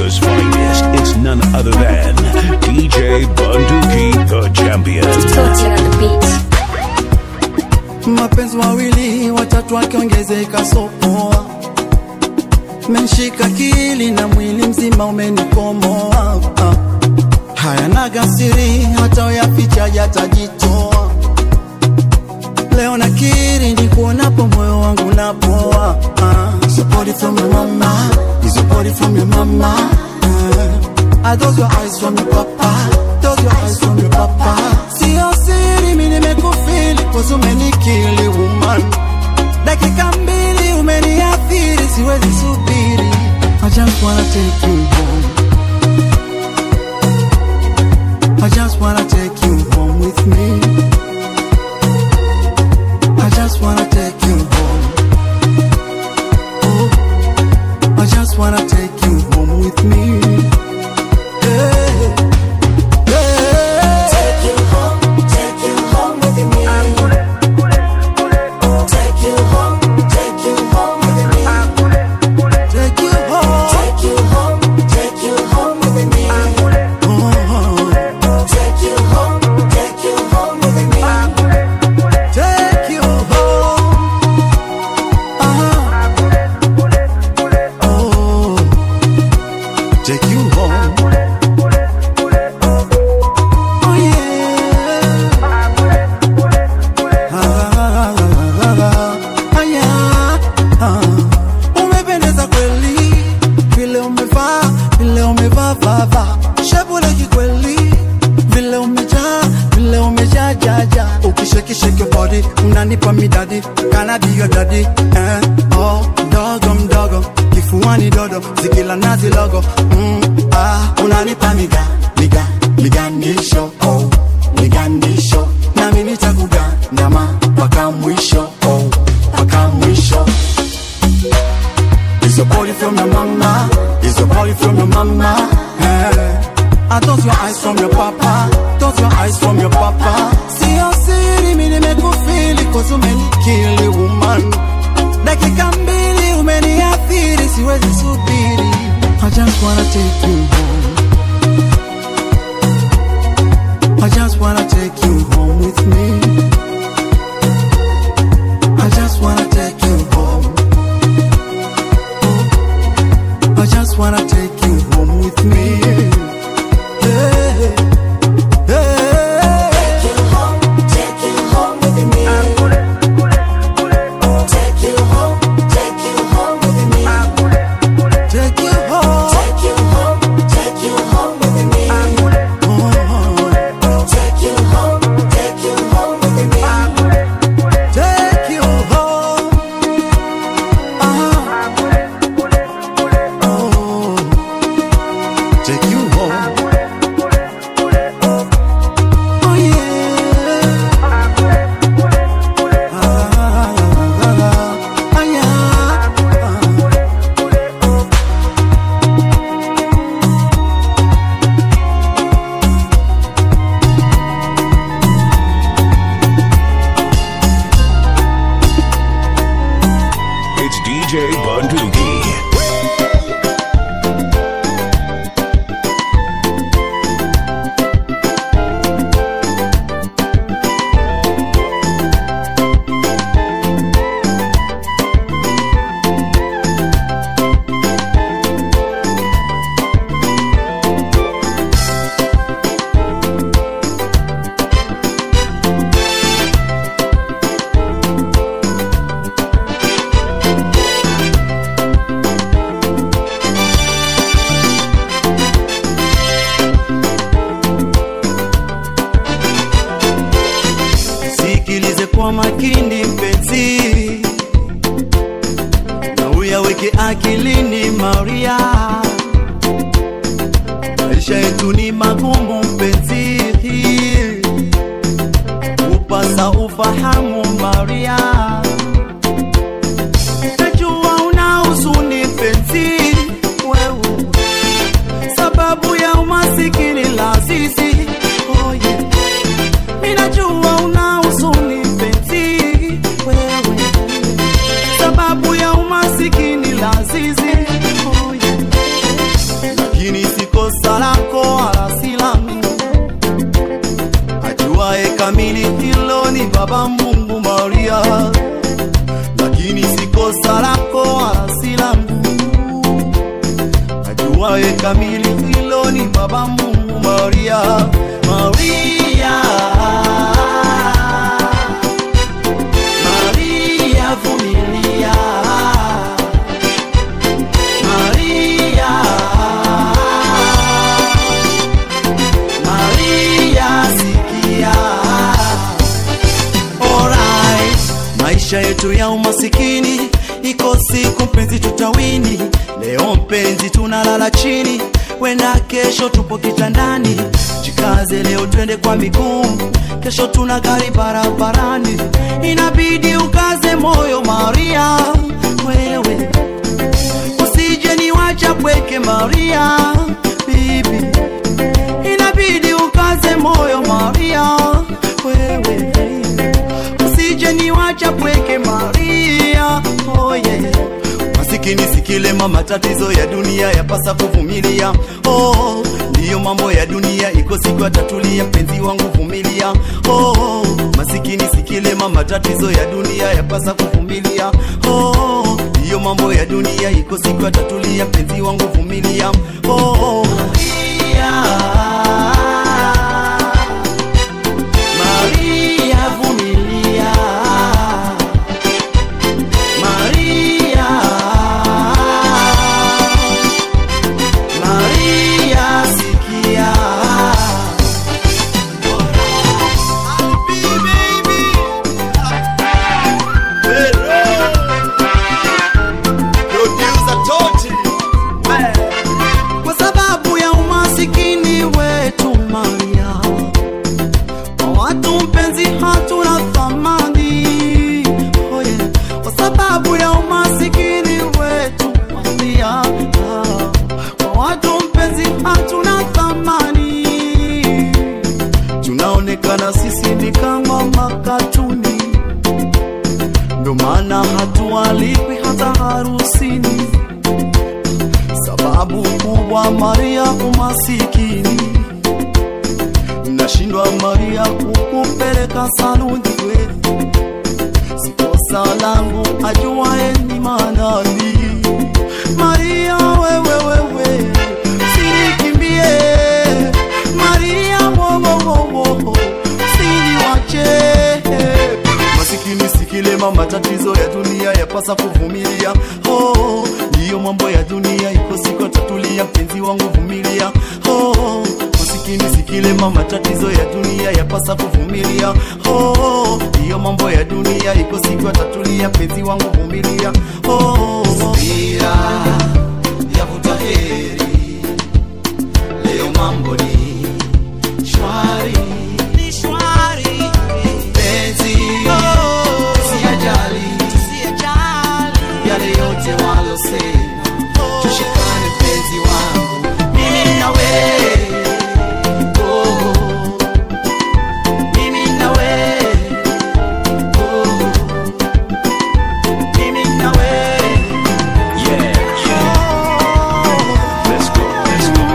Africa's finest. It's none other than DJ Bunduki, the champion. mapenzi wawili watatu akiongezeka sopoa menshika kili na mwili mzima umenikomoa ah. hayanaga siri hata uyaficha yatajitoa leo nakiri ni kuonapo moyo wangu napoa ah. Is your body from your mama Is your body from your mama ah. Are those your eyes from your papa Those your eyes from your papa Sio siri mi nimekufili Cause umenikili woman Dakika mbili umeniathiri Siwezi subiri I just wanna take you home I just wanna take you home with me I just wanna take you home Oh, I just wanna take you home with me yeah. Yeah. Take you home, take you home with me. Take you home, take you home with me. Take you home. Take you home, take you home with me. Oh, Take you home, take you home with me. take you home. Uh-huh. Oh, take you home. Oh yeah. Ah, ah, ah, ah, yeah. Ah. Umependeza kweli vile umevaa vile umevaa vava shepu la kikweli vile umejaa vile umejaa jaja ukishekisheki your body unanipa midadi kana dio dadi eh, oh, mdogo mdogo kifuani dodo zikila nazi logo mm, ah, unanipa miga miga migandisho oh, migandisho nami nitakugandama mpaka mwisho oh, mpaka mwisho Is your body from your mama? Is your body from your mama? Yeah. Are those your eyes from your papa? Those your eyes from your papa? Sio siri mi nimekufili cause umenikili woman. Dakika mbili umeniathiri siwezi subiri. I just wanna take you home. I just wanna take you home with me. I just wanna take you home. I just wanna take you home with me. Yeah. Yeah. Take you home, take you home with me. Take you home, take you home with me. Take you home. Take you home, take you home with me. Oh, Take you home, take you home with me. take you home. Uh-huh. Oh, take you home. Oh yeah. Ah, ah, ah, ah, yeah. It's DJ Bunduki. Sikilize kwa makini mpenzi, na uyaweke akilini Maria. Maisha yetu ni magumu mpenzi, upasa ufahamu Maria. Najua una huzuni mpenzi, wewe sababu ya umasikini la sisi oh yeah. Minajua una huzuni mpenzi wewe, sababu ya umasikini la zizi oh yeah. lakini si kosa lako wala si langu. Ajuaye kamili hilo ni Baba Mungu Maria, lakini si kosa lako wala si langu. Ajuaye kamili hilo ni Baba Mungu Maria, Maria. Maria vumilia, Maria, Maria sikia. Alright. Maisha yetu ya umasikini iko siku mpenzi tutawini. Leo mpenzi tunalala chini, wenda kesho tupo kitandani. Jikaze leo twende kwa miguu, kesho tuna gari barabarani. Inabidi ukaze moyo Maria, wewe usije niwacha pweke Maria, bibi inabidi ukaze moyo Maria, wewe usije niwacha pweke Maria, oh yeah. Masikini sikilema, matatizo ya dunia yapasa kuvumilia. Oh, ndiyo mambo ya dunia, iko siku atatulia. Mpenzi wangu vumilia. Oh, masikini sikilema, matatizo ya dunia yapasa kuvumilia. Oh, ndiyo mambo ya dunia, iko siku atatulia. Mpenzi wangu vumilia. Oh, Maria. Maria vumilia, Maria, Maria sikia. Kwa sababu ya umasikini wetu Maria kwa watu mpenzi hatuna thamani oh yeah. Kwa sababu ya umasikini wetu Maria ah. Kwa watu mpenzi hatuna thamani Tunaonekana sisi ni kama makatuni Ndo maana hatualikwi hata harusini Sababu kubwa Maria umasikini nashindwa Maria kukupeleka saluni we sikosa langu ajuaye ni manani Maria wewe wewe sinikimbie Maria wowowowo siniwache masikini sikilema matatizo ya dunia yapasa kuvumilia oh, ndiyo mambo ya dunia iko siku tatulia mpenzi wangu vumilia oh, masikini sikilema matatizo ya dunia yapasa kuvumilia oh, ndiyo mambo ya dunia iko siku tatulia mpenzi wangu vumilia oh, subira yavuta heri leo mambo ni shwari ni shwari penzi usiyajali yale yote walosema tushikane penzi wangu mimi na wewe oh, mimi na wewe oh, mimi na wewe Yeah, let's go, let's go.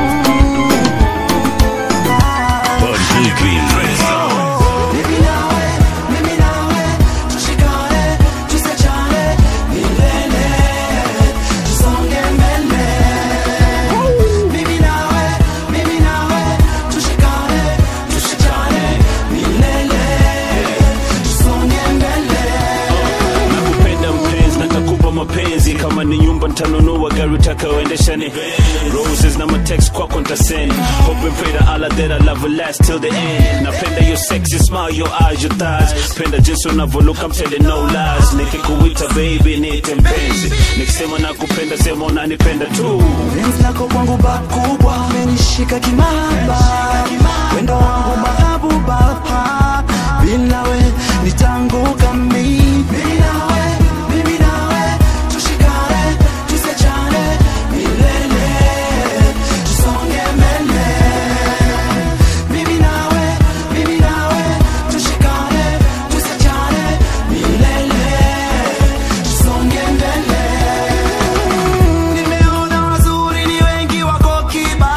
Bunduki. Mimi nawe, mimi nawe, tushikane, tusiachane milele, tusonge mbele. Mimi nawe, mimi nawe, tushikane, tusiachane milele, tusonge mbele. nakupenda mpenzi natakupa mapenzi kama ni nyumba ntanunua gari utakaoendeshani roses na matext kwako ntasend hope and pray to Allah that I love will last till the end napenda your sexy smile your eyes your thighs penda jinsi unavyoluka I'm telling no lies nikikuita baby niite mpenzi nikisema nakupenda sema unanipenda tu Penzi lako kwangu bakubwa, umenishika kimaba, wendo wangu mahabuba, bila we nitanguka mimi. Mimi nawe, mimi nawe, tushikane, tusiachane milele, tusonge mbele. Mimi nawe, mimi nawe, tushikane, tusiachane milele, tusonge mbele. Nimeona wazuri ni wengi wako kiba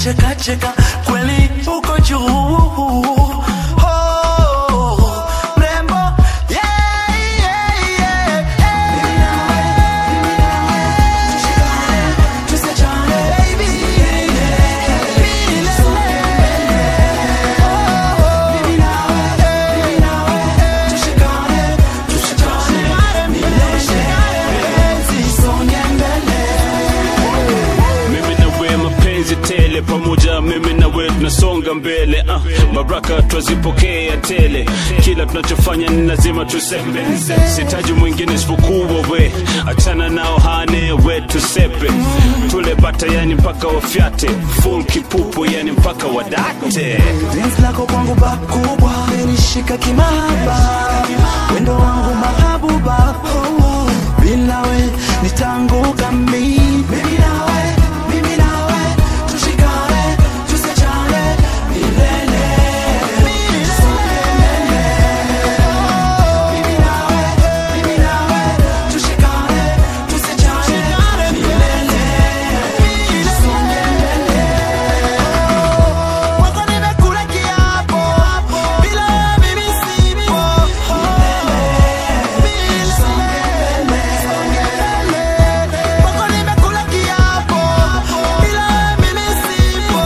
cheka cheka kweli uko juu Oh, mrembo, yeah, yeah, yeah, yeah. Tusiachane, baby. Mimi nawe, mimi nawe, tushikane, tushikane, milele. Zisonge mbele. mimi na we mapenzi tele pamoja mimi na we tunasonga mbele uh, baraka twazipokea tele kila tunachofanya ni lazima tusepe sitaji mwingine isipokuwa we achana nao hane we tusepe tule bata yani mpaka wafyate full kipupu yani mpaka wadate Penzi lako kwangu bakubwa menishika kimaba wendo wangu mahabuba oh, oh. bila we nitanguka mi mimi nawe mimi nawe tushikane tusiachane milele Mimi nawe, mimi nawe, tushikane, tusiachane milele. Tusonge mbele. Wako nimekula kiapo, bila mimi sipo. Wako nimekula kiapo, bila mimi sipo.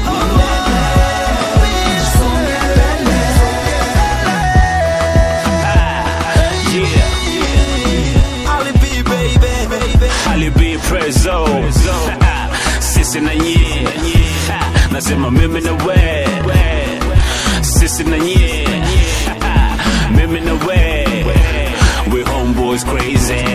yeah Ali B, baby, baby. Ali B Prezo sisi na nye nasema mimi na we sisi na nye mimi na we we homeboys crazy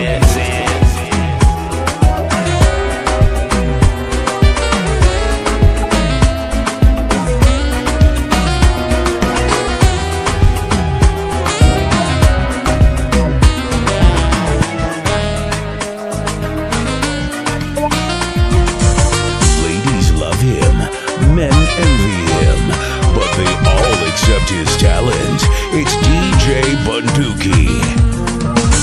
Ladies love him, men envy him, but they all accept his talent. It's DJ Bunduki.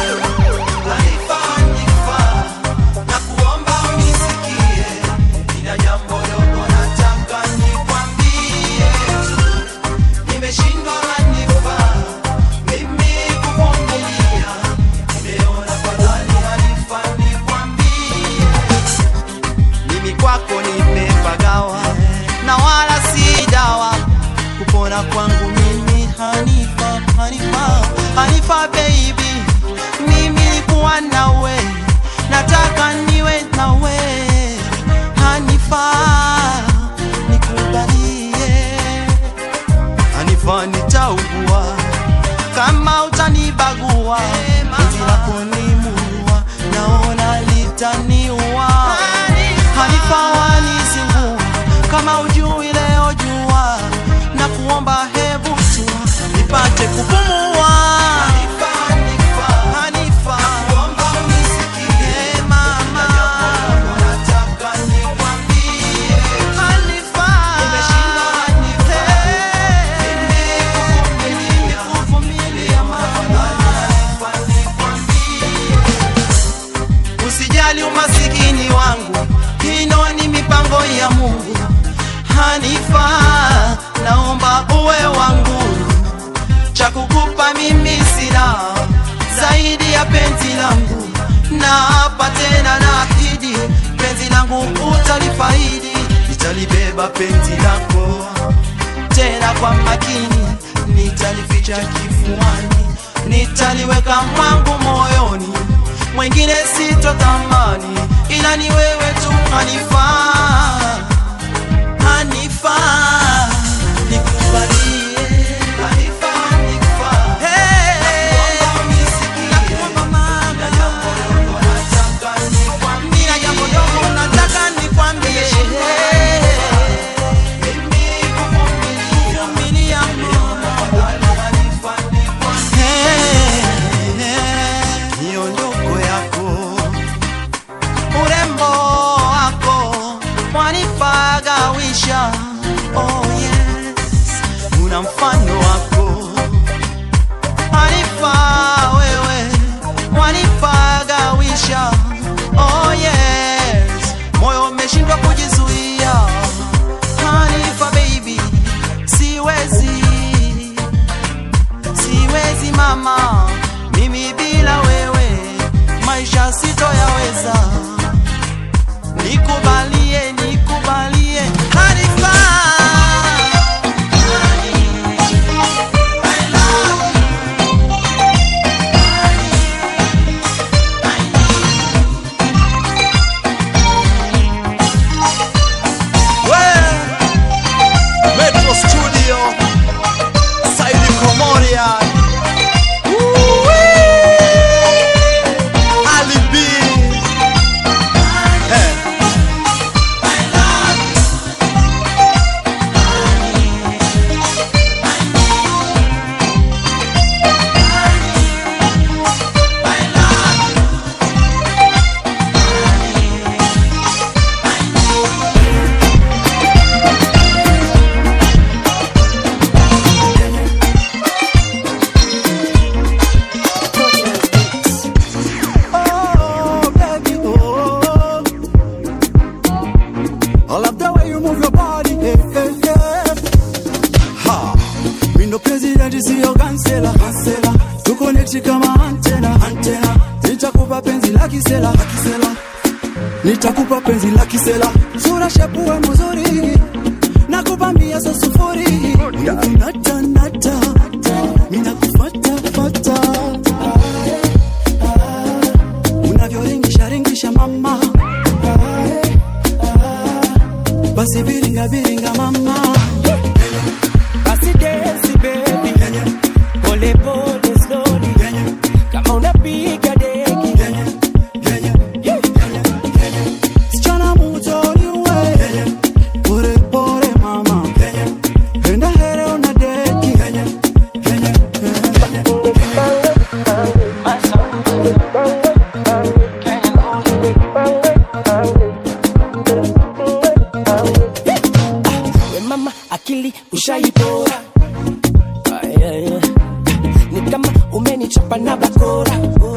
mimi kwako nimepagawa na wala si dawa kupona kwangu mimi hanifa hanifa hanifa baby mimi kuwa nawe nataka niwe nawe hanifa nikubalie hanifa nitaugua kama utanibagua penzi lako ni murua naona litaniua hanifa wanizingua kama ujui leo jua na kuomba hebu tua nipate kupumua Hanifa. Eh, mama. Hanifa. Eh, nimekuvumilia mama. usijali umasikini wangu hino ni mipango ya mungu hanifa naomba uwe wangu cha kukupa mimi sina zaidi ya penzi langu na hapa tena naahidi penzi langu utalifaidi nitalibeba penzi lako tena kwa makini nitalificha kifuani nitaliweka mwangu moyoni mwingine sitotamani ila ni wewe tu hanifaa hanifaa nikubalie hanifaa nikufaa Hey, nakuomba mama. Nina jambo dogo nataka nikwambie Vumilia mama. miondoko yako urembo wako wanifagawisha oh yes una mfano wako wanifaa wewe wanifagawisha oh yes moyo umeshindwa kujizuia your body. Hey, hey, hey. Ha, mindo president siyo kansela, kansela. Tukonekti kama antena, antena. Nitakupa penzi la kisela, la kisela. Nitakupa penzi la kisela. Sura shepuwe mzuri. Nakupa mia so sufuri. Nata, nata. Mina kufata, fata. Unavyoringisha ringisha mama. Basi biringa biringa mama. Basi dance baby, pole pole slowly, kama unapiga deki. Sichana mutoli we. Pore pore mama. Enda here una deki. We mama akili ushaipora, Ah, yeah, yeah. ni kama umenichapa na bakora.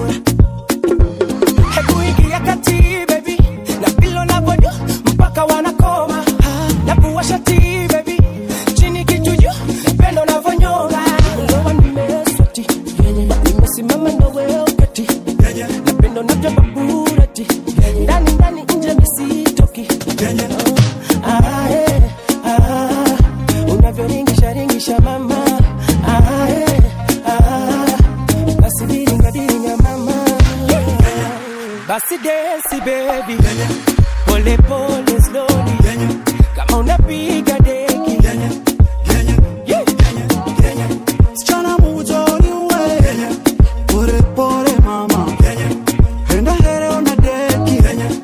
Hebu ingia kati baby, na pilo na bodo mpaka wanakoma, na pua shati baby, chini kichujo, napendo navyonyonga. Ndoa nimeswati, nimesimama na wewe ukati, napendo navyamba burati, ndani ndani nje misitoki. Ah, eh, ah, unavyoringisha ringisha mama ah, eh, ah, basi diringa diringa mama basi desi baby pole pole slowly kama unapiga deki Yeah. Sichana mutoli we. Pore pore mama. Enda here una deki.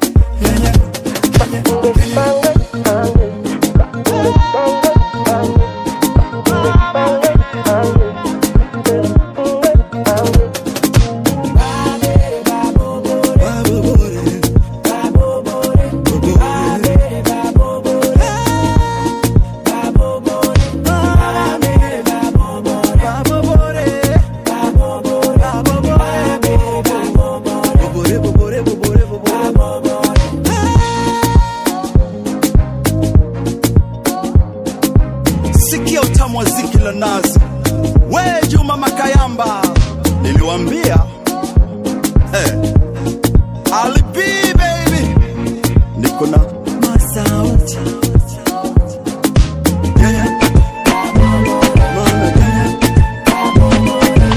Babobore. Babobore. Babobore, bobore, bobore, bobore. Sikia utamu wa ziki la nazi. We Juma Makayamba, niliwambia hey. Ali B baby, niko na masauti yeah, yeah. Mama, yeah, yeah.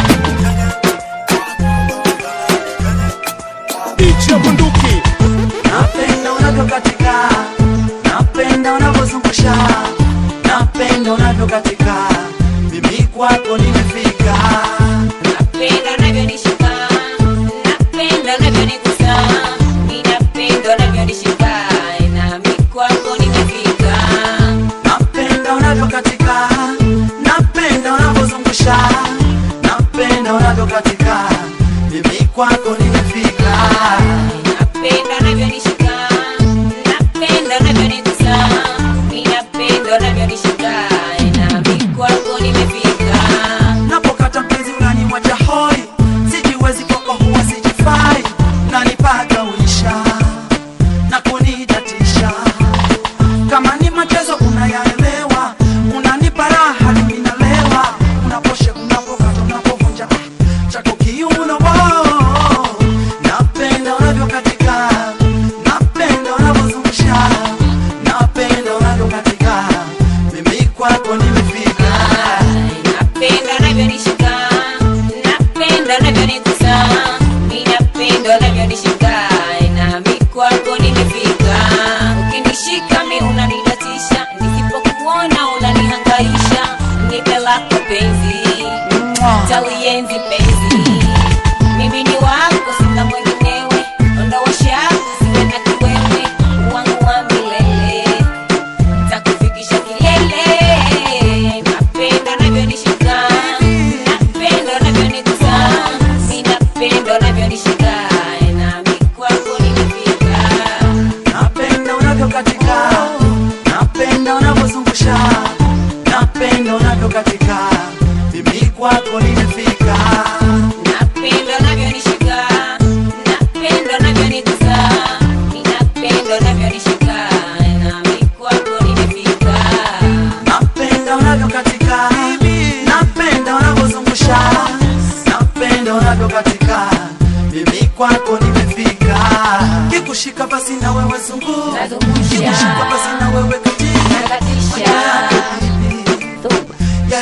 Ichia bunduki Napenda unavyokatika, napenda unavyozungusha, napenda unavyokatika, mimi kwako nimefika. Napenda unavyonishika, napenda unavyonigusa, ninapenda unavyonishika, nami kwako nimefika. Napenda unavyokatika, napenda unavyozungusha, napenda unavyokatika, mimi kwako nimefika. Napenda unavyonishika, napenda unavyonigusa, ninapenda unavyonishika, nami kwako nimefika. Napokata mpenzi unaniwacha hoi, sijiwezi kwako huwa sijifai, nanipaka uisha na kunidatisha kama ni matezo unayaelewa, unanipa raha mimi nalewa, unaposhe unapokata unapovunja ah, chako kiuno wow. Napenda unavyokatika, napenda unavyozungusha, napenda unavyokatika, mimi kwako nimefika. Napenda unavyonishika, napenda unavyonigusa, ninapenda unavyonishika, nami kwako nimefika. Ukinishika mi unanidatisha, nisipokuona unanihangaisha, nipe lako penzi, talienzi penzi. Mimi ni wako, sina mwenginewe, ondoa shaka, usiwe na kiwewe, wangu wa milele takufikisha kilele. Napenda unavyonishika, napenda unavyonigusa, mi napenda unavyonishika, nami kwako nimefika. Napenda unavyokatika, napenda unavyozungusha, napenda unavyokatika, mimi kwako nimefika. Napenda unavyonishika, napenda unavyonigusa, mi napenda unavyonishika, nami kwako nimefika.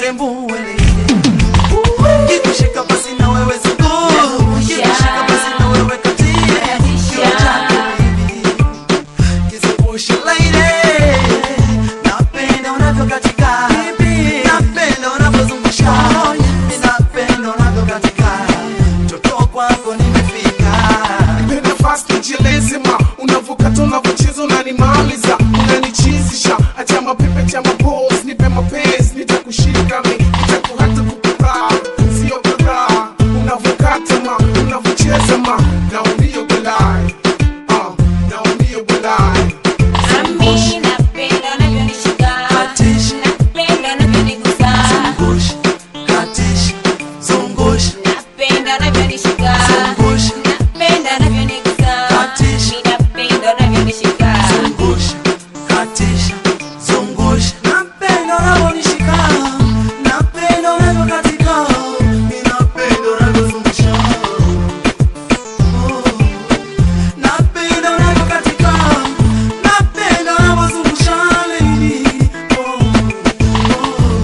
urembue kikushika basi na wewe zungu kikushika basi na wewe katia kiuno chako baby kizungushe lady napenda unavyokatika napenda unavyozungusha napenda unavyokatika mtoto kwako nimefika Nipe nafasi nijieleze ma unavyokata unavyocheza unanimaliza unanichizisha acha mapepe cha mapos nipe mapenzi nitakushika mi nitakuhata kukuraa sio kadhaa unavyokata ma unavyocheza ma naumia balai Ah, naumia balai Nami napenda unavyonishika. Katisha. Napenda unavyonigusa. zungusha katisha zungusha Napenda unavyonishika. zungusha Napenda unavyonigusa. Katisha. Mi napenda unavyonishika. zungusha katisha zungusha napenda unavyonishika napenda unavyokatika mi napenda unavyozungusha Oh. napenda unavyokatika napenda unavyozungusha lady Oh. Oh.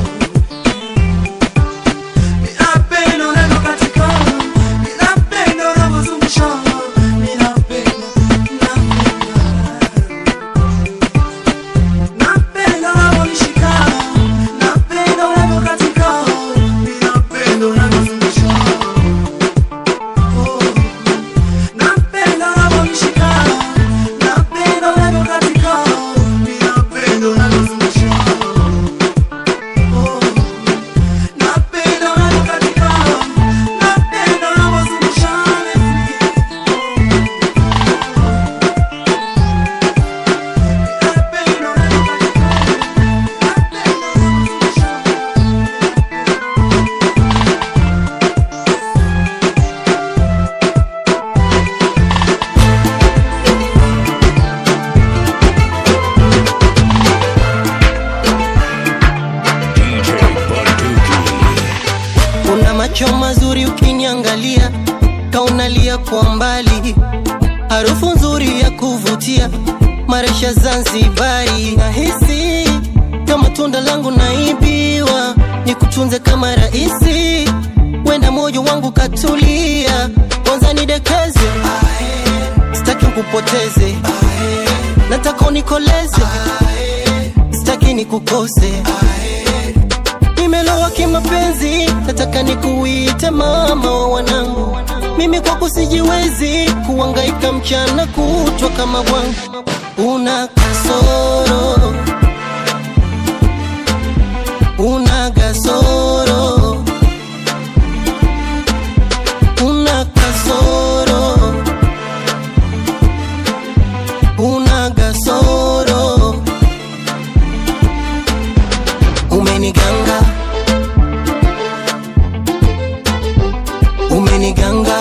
Mi napenda unavyokatika mi napenda unavyozungusha mi napenda napenda Napenda unavyonishika, napenda unavyokatika, mi napenda unavyozungusha. Oh. Napenda unavyonishika, napenda unavyokatika, mi napenda unavyozungusha. Oh. Napenda unavyokatika, napenda unavyozungusha. Napenda unavyokatika. DJ Bunduki. una macho mazuri ukiniangalia kaunalia kwa mbali harufu nzuri ya kuvutia maresha zanzibari nahisi kama tunda langu naibiwa nikutunze kama raisi wenda moyo wangu katulia kwanza nidekeze sitaki nkupoteze nataka unikoleze sitaki nikukose nimelowa kimapenzi nataka nikuite mama wa wanangu mimi kwako sijiwezi kuangaika mchana kutwa kama bwangu una kasoro una kasoro una kasoro una kasoro umeniganga umeniganga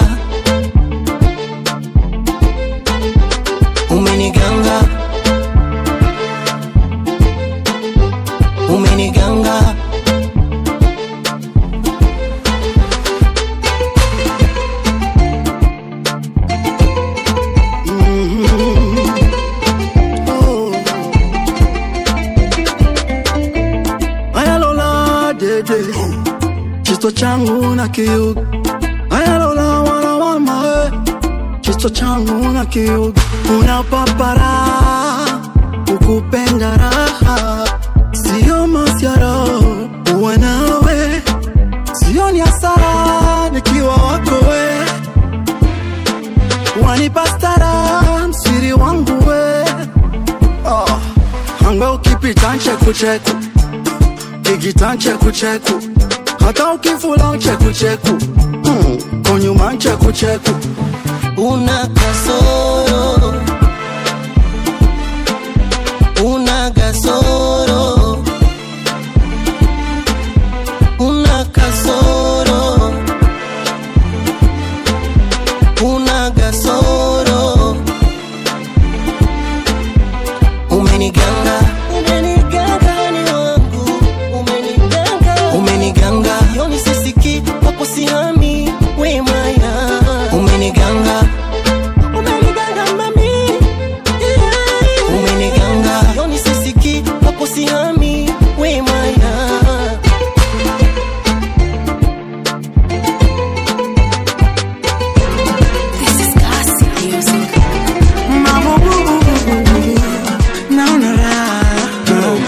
umeniganga umeniganga ayalola dede chisto changu na kiuga ayalola wanawama chisto changu na kiuga una papara ukupenda raha sio masiara uwe nawe sio ni hasara nikiwa wako we wanipa stara msiri wangu we oh. angwe ukipita nchekucheku kikita nchekucheku hata ukifula nchekucheku mm. konyuma nchekucheku una kasoro una kasoro una kasoro una kasoro umeniganga umeniganga ni wangu umeniganga umeniganga yoni sisiki wako sihami wemaya umeniganga umeniganga mami yeah. umeniganga yoni sisiki wako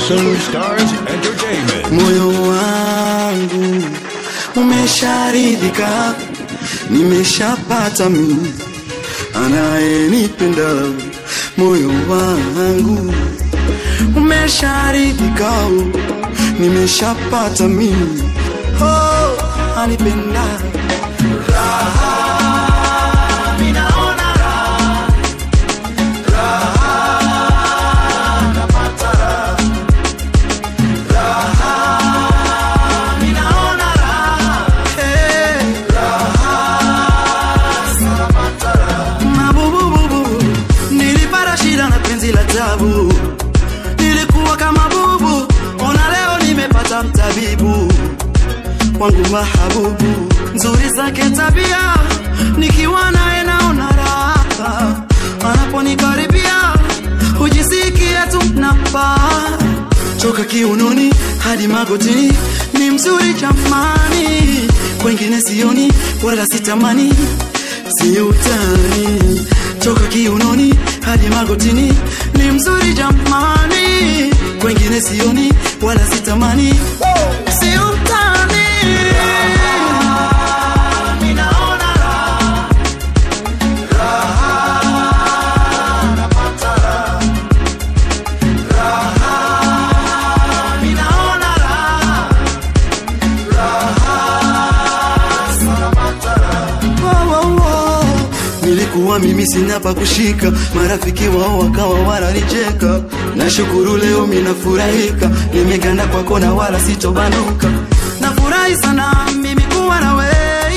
Awesome Stars Entertainment. moyo wangu umesharidhika, nimeshapata mimi anayenipenda. Moyo wangu umesharidhika, nimeshapata mimi oh, anipenda raha, minaona raha, raha, napata raha minaona raha, hey, raha, napata raha. Mabubububu, nilipata shida na penzi la tabu, nilikuwa kama bubu, ona leo nimepata mtabibu wangu mahabubu, nzuri zake tabia, nikiwa naye naona raha, anaponikaribia hujisikia tu napaa toka kiunoni hadi magotini, ni mzuri jamani, kwengine sioni wala sitamani, si utani. Toka kiunoni hadi magotini, ni mzuri jamani, kwengine sioni wala sitamani, si utani. Ninaona raha, raha, napata raha, raha ninaona raha, raha, napata raha. Oh, oh, oh. Nilikuwa mimi sina pa kushika, marafiki wao wakawa wananicheka. Nashukuru leo minafurahika, nimeganda kwako na wala sitobanduka. Nafurahi sana mimi kuwa na wewe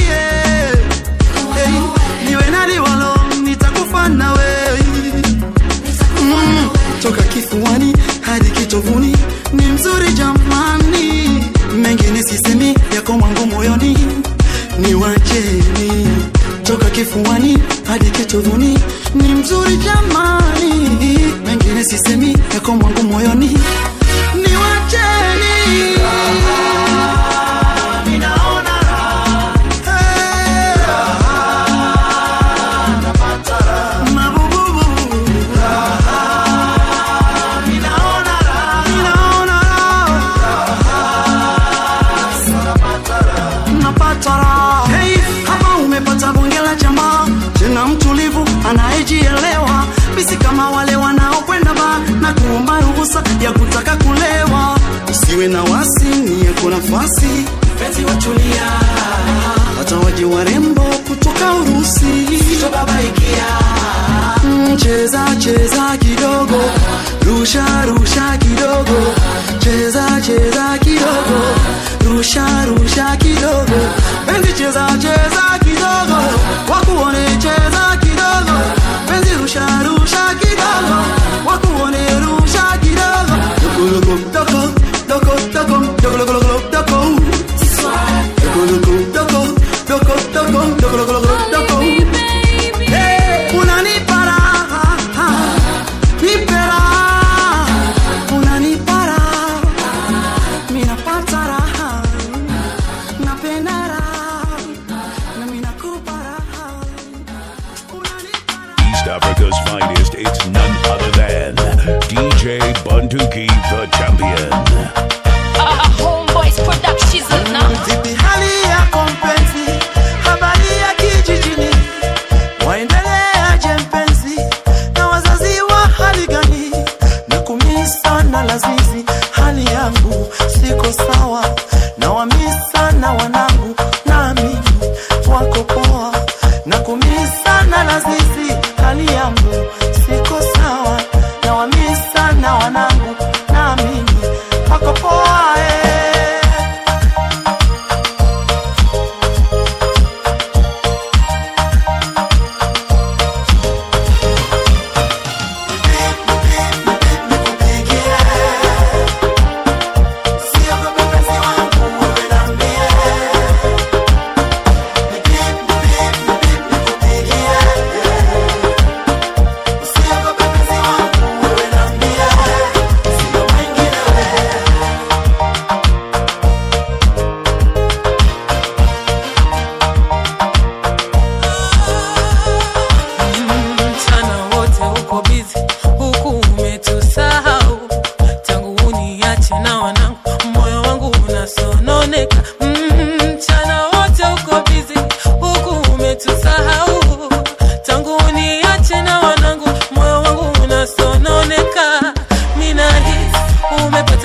hey, niwe nani walo nitakufa na wewe mm, toka kifuani hadi kitovuni ni mzuri jamani, mengine sisemi yako mwangu moyoni ni wacheni. Toka kifuani hadi kitovuni ni mzuri jamani, mengine sisemi yako mwangu moyoni ni wacheni. Ninaona raha, hey, raha, napata raha. Mabububu, ninaona raha, ninaona raha, napata raha. Hey, hapa umepata bonge la jamaa, tena mtulivu anayejielewa, bisi kama wale wanaokwenda ba na kuomba ruhusa ya kutaka kulewa. Usiwe na wasi, ni yako nafasi, penzi watulia, hata waje warembo kutoka Urusi, sitobabaikia Mm, cheza cheza kidogo, rusha rusha kidogo, cheza cheza kidogo, rusha rusha kidogo, penzi cheza cheza kidogo, wakuone cheza kidogo, penzi rusha rusha kidogo, wakuone rusha kidogo, doko doko doko doko doko doko doko doko doko doko doko doko doko doko doko doko Hey, unanipa raha, nipe raha, unanipa raha, mi napata raha, napenda raha, na mi nakupa raha, unanipa raha. East Africa's finest, it's none other than DJ Bunduki the Champion.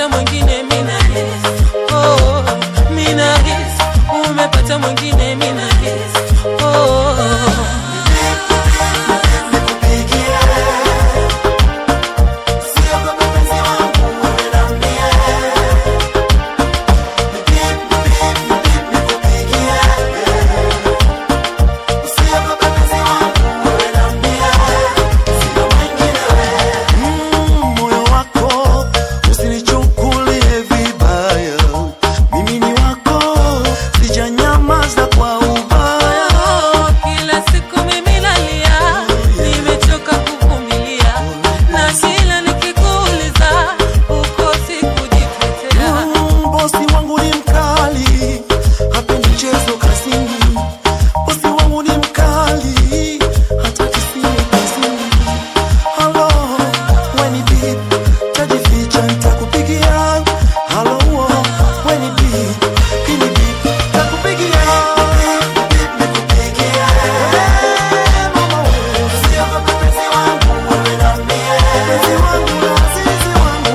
umepata mwingine mina hisi oh, mina hisi umepata mwingine mina hisi oh. moyo wako usinichukulie vibaya, mimi ni wako, sijanyamaza kwa ubaya. Kila siku mimi nalia, nimechoka kuvumilia, na kila nikikuuliza ukosi kujitetea. Mm, bosi wangu ni mkali, hapendi mchezo kazini. Bosi wangu ni mkali, hataki simu kazini. Halo, we ni bibi, tajificha nitakupigia. Halo, we ni bibi, hii ni bibi, nitakupigia. Eh, mama wewe, usiogope penzi wangu, wewe na mie. Penzi wangu na azizi wangu.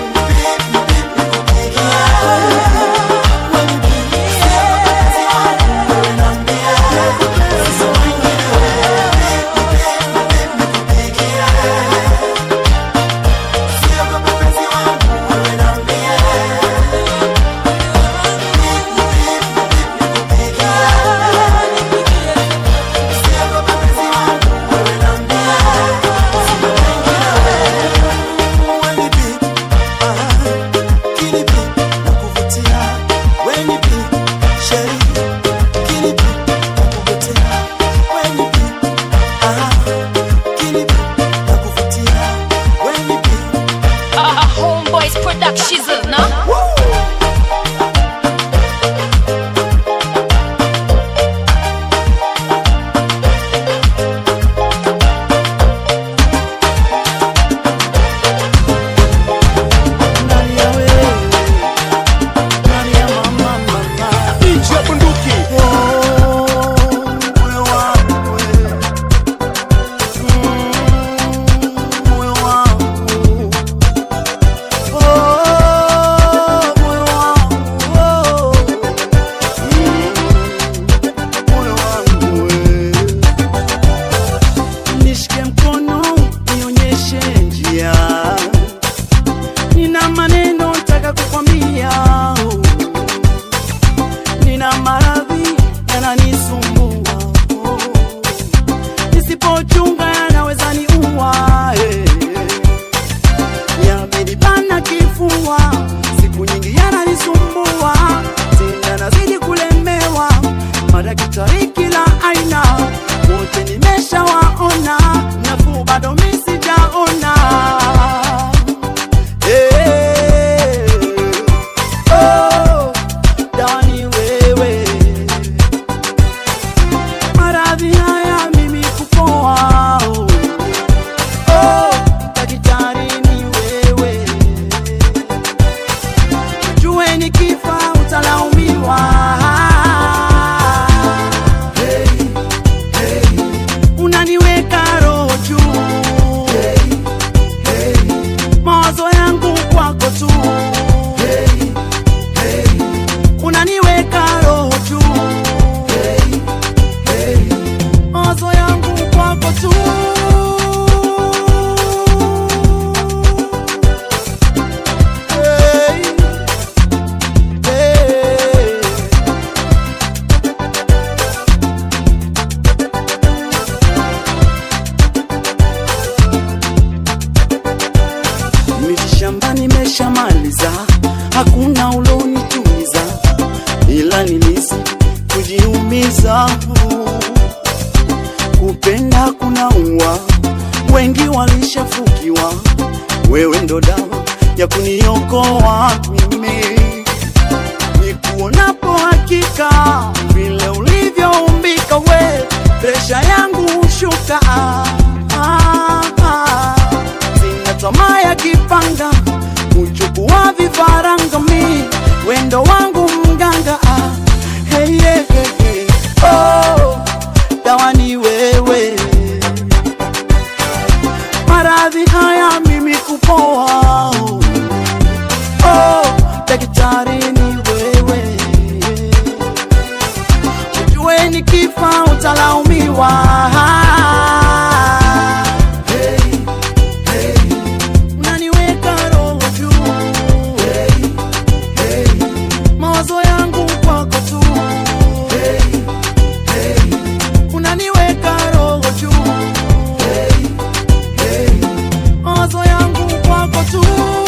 Homeboys Production, no? Nchi ya bunduki. Moyo wangu we. Mm, moyo wangu. Oh, moyo wangu. Oh. Mm, moyo wangu we. Nishike mkono nionyeshe njia, nina maneno nataka kukwambia oh nina maradhi yananisumbua, oh. nisipochunga yanaweza niua, eh. yamenibana kifua, siku nyingi yananisumbua, tena nazidi kulemewa, madaktari kila aina wote nimeshawaona, nafuu bado mi sijaona eh. Oh, dawa ni wewe. Maradhi haya mimi kupoa. Oh, oh, daktari ni wewe. Jue nikifa utalaumiwa. Hey, hey. Unaniweka roho juu. Hey, hey. Mawazo yangu kwako tu. Hey, hey. Unaniweka roho juu. Hey, hey. Mawazo yangu kwako tu. Hey, hey. Miti shambani nimeshamaliza, hakuna ulonituliza, ila nilisi kujiumiza. Kupenda kuna ua, wengi walishafukiwa, wewe ndo dawa ya kuniokoa mimi. Nikuonapo hakika vile ulivyoumbika we, presha yangu hushuka. Ah, ah, ah. Sina tamaa ya kipanga, kuchukua vifaranga mi, wendo wangu mganga. Ah, hey, hey, hey, hey. Oh, dawa ni wewe, maradhi haya mimi kupoa. Oh, daktari ni wewe ujue nikifa utalaumiwa hey, hey. unaniweka roho juu hey, hey. mawazo yangu kwako tu hey, hey. unaniweka roho juu hey, hey. mawazo yangu kwako tu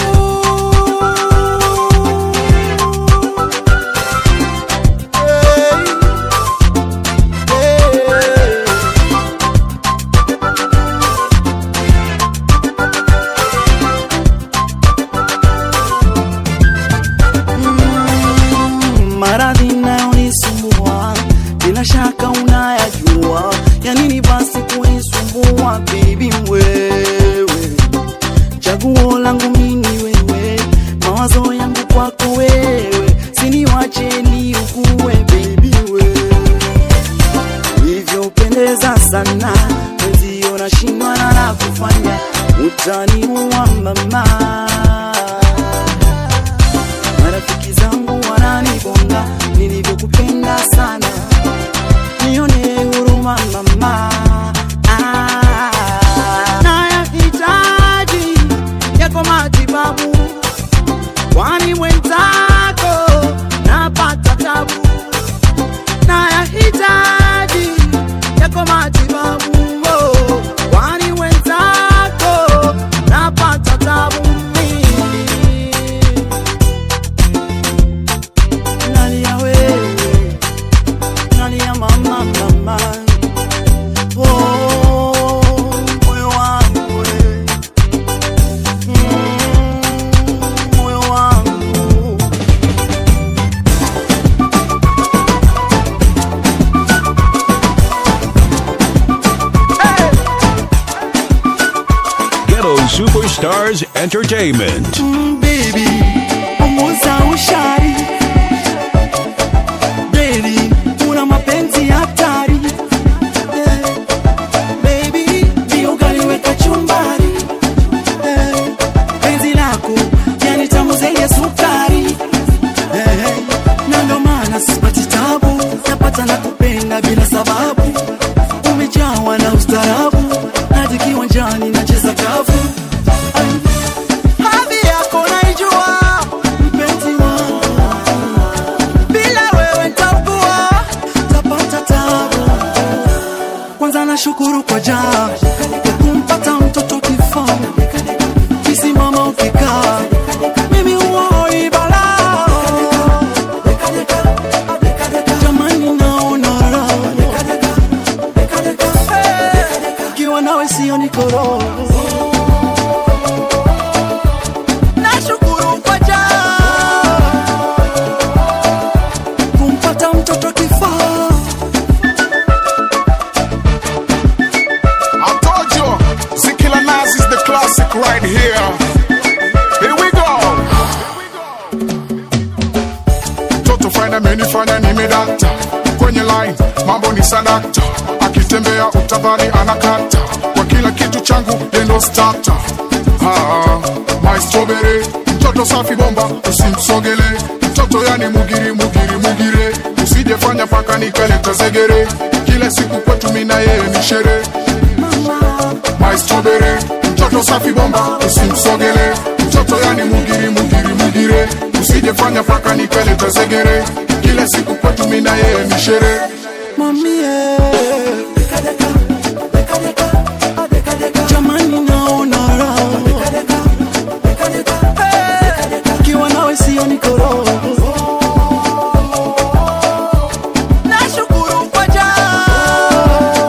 Mm, maradhi nayonisumbua bila shaka unayajua ya nini basi kunisumbua bibi wewe chaguo langu mini wewe mawazo yangu kwako wewe siniwache niugue bebi wewe ulivyopendeza sana wenzio nashindwa na la kufanya utaniua mama marafiki zangu wananibonga nilivyokupenda sana nione huruma mama Ah, nayahitaji yako matibabu kwani mwenzako napata tabu nayahitaji yako matibabu oh, kwani mwenzako napata tabu mimi nalia wewe nalia mama mama oh, moyo wangu wewe Mm, moyo wangu Ghetto Superstars Entertainment. Mm, baby punguza ushari Baby, una mapenzi hatari Eh, baby ndio ukaliweka chumbari Eh, penzi lako yani tamu zenye sukari Eh, na ndo maana sipati tabu napata na kupenda bila sababu umejawa na ustarabu hadi kiwanjani nacheza kavu hadhi yako naijua mpenzi wangu bila wewe ntakuwa tapata tabu kwanza nashukuru kwa jaa kwa kumpata mtoto kifaa kisimama ukikaa mimi huoi balaa jamani naona raha ukiwa nawe sio nikoroho nashukuru kwa jaa kumpata mtoto kifaa I told you, Zikila Nas is the classic right here. Here we go. Toto fine amenifanya nimedata kwenye line, mambo ni sadakta, akitembea utadhani anakata kwa kila kitu changu yendo starter. Ah, my strawberry, mtoto safi bomba, usimsogele mtoto yani mugiri mugiri mugire, usijefanya paka nikaleta zegere, kila siku kwetu mina yeye ni sherehe my strawberry mtoto safi bomba usimsogele mtoto yani mugiri mugiri mugire usijefanya paka nikaleta zegere kila siku kwetu mina yeye ni sherehe mamie jamani naona raha ukiwa nawe sio nikoroho nashukuru kwa jaa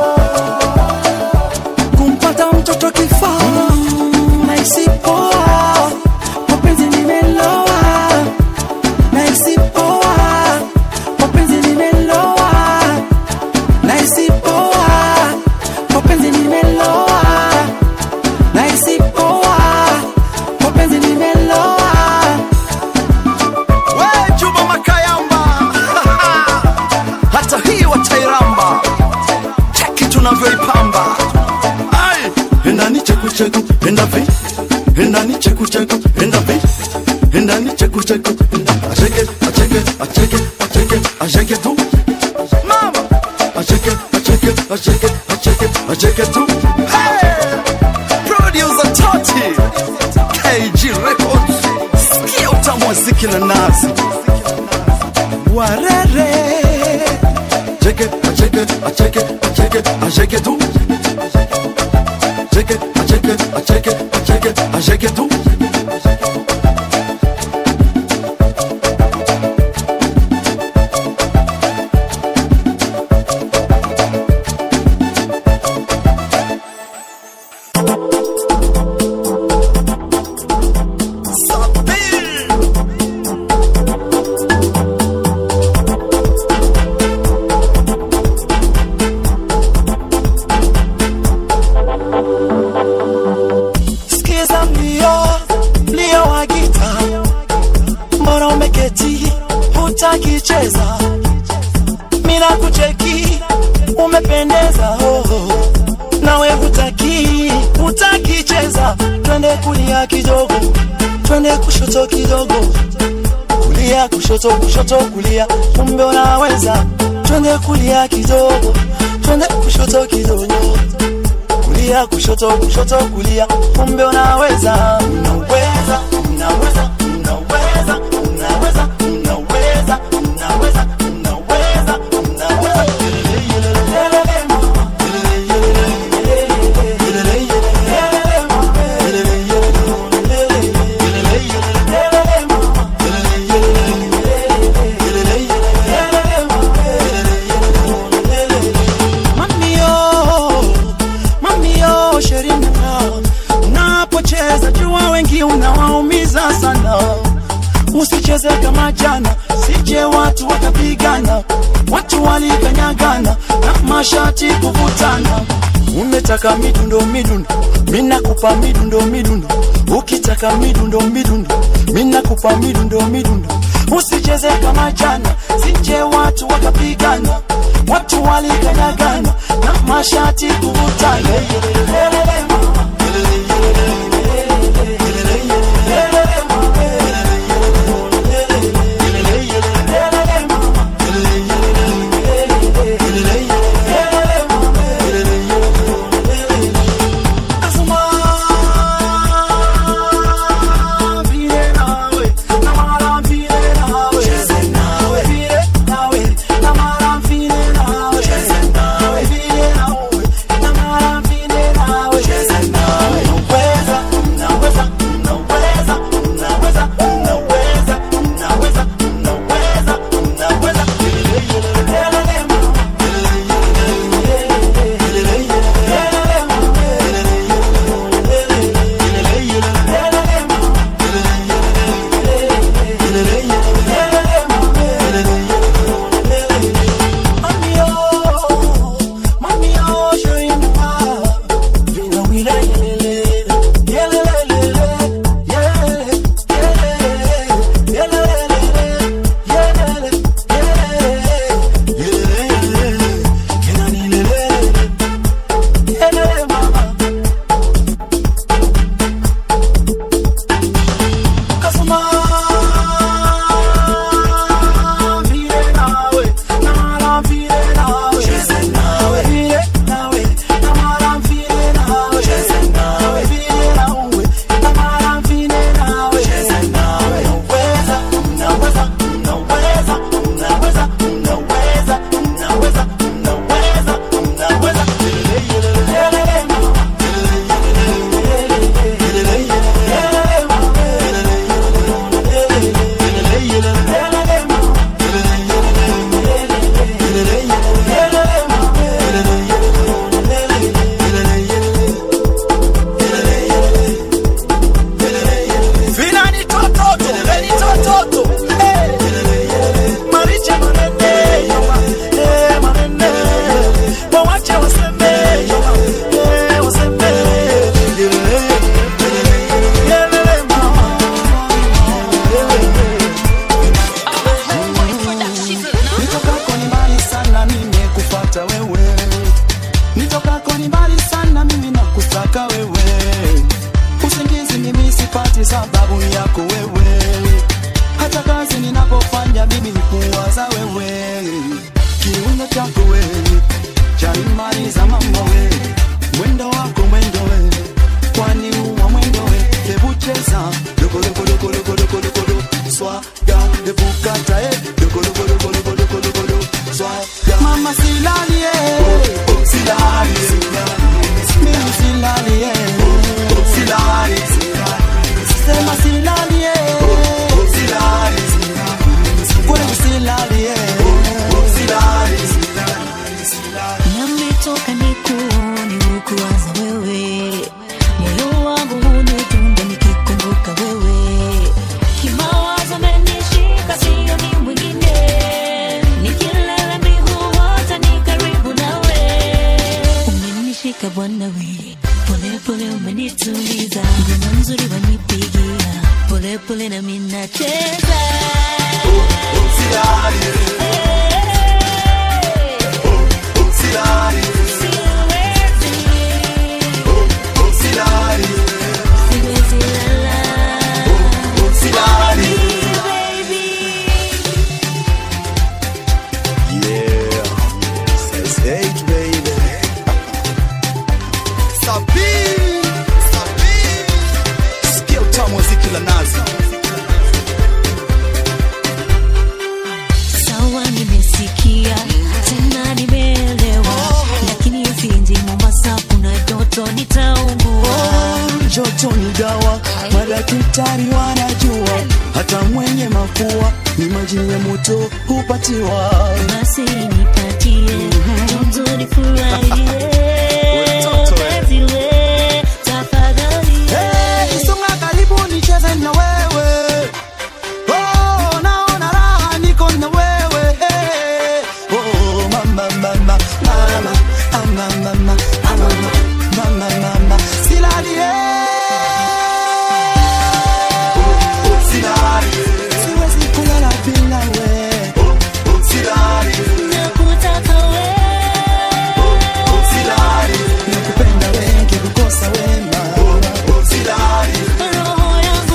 kumpata mtoto kifaa nahisi poa mapenzi nimeloa nahisi poa mapenzi nimeloa nahisi poa mapenzi nimeloa nahisi poa mapenzi nimeloa kucheke acheke acheke acheke acheke acheke tu mama acheke acheke acheke acheke acheke tu hey producer Toti KG Records sikia utamu wa ziki na nazi warere acheke acheke acheke acheke acheke tu acheke acheke acheke acheke acheke tu Sikiza mlio mlio wa gita, mbona umeketi hutaki cheza? Mina kucheki umependeza, oh, oh. nawe hutaki hutaki cheza. Twende kulia kidogo, twende kushoto kidogo, kulia kushoto kushoto kulia, kumbe unaweza. Twende kulia kidogo, twende kushoto kidogo kulia kushoto kushoto kulia kumbe unaweza unaweza unaweza unaweza unaweza unaweza unaweza unaweza unaweza Mamio, mamio sherina, unapocheza jua wengi unawaumiza sana. Usicheze kama jana, sije watu wakapigana, watu walikanyagana na mashati kuvutana. Umetaka midundo midundo, mina kupa midundo midundo. Ukitaka midundo midundo, mina kupa midundo midundo. Usicheze kama jana, sije watu wakapigana, watu walikanyagana na mashati kuvutana. Cheze nawe, swaga ebukata eh dogo dogo dogo dogo dogo dogo dogo swaga mama silali eh silali mimi silali eh silali sema silali eh silali kweli silali eh silali Nimetoka nikuone ukuwaza wewe, moyo wangu unidunda nikikumbuka wewe, kimawazo amenishika sio ni mwingine, nikilala mbigu wote ni karibu nawe, umenishika Bwana we, pole pole umenituliza, ngoma nzuri wanipigia, pole pole na mimi nacheza Yeah, says eight, baby. Sabi, sabi. Sikia utamu wa ziki la nazi. Sawa, nimesikia tena nimeelewa, lakini ufinji Mombasa kuna joto, nitaungua. Joto ni dawa, madaktari wanajua, hata mwenye mafua ni maji ya moto hupatiwa. Basi nipatie joto, nifurahie penzi we, tafadhali. Hey, songa karibu nicheze na wewe. Oh, naona raha niko na wewe. Hey. Oh, mama, mama, mama, ah, mama, mama, ah, mama, mama, mama. Silali, eh. Siwezi kulala bila we. Nakutaka we, Nakupenda wengi kukosa wema. roho yangu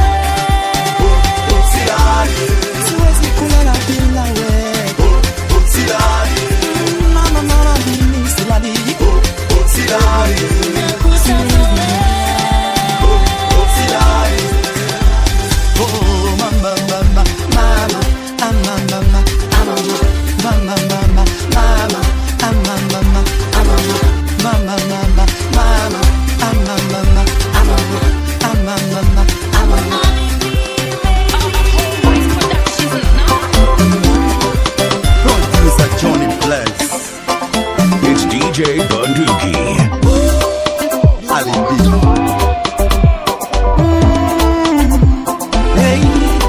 we, Siwezi kulala bila we. Mama, mama, mimi silali. nakutaka we. Oh, mama, mama, mama, ah, mama, mama, ah, mama, mama, mama, mama, ah, mama, mama, ah, mama, mama, mama, mama, ah, mama, mama, ah, mama, ah, mama, mama, ah, mama. Producer Johnny Bless. It's DJ Bunduki. Hey.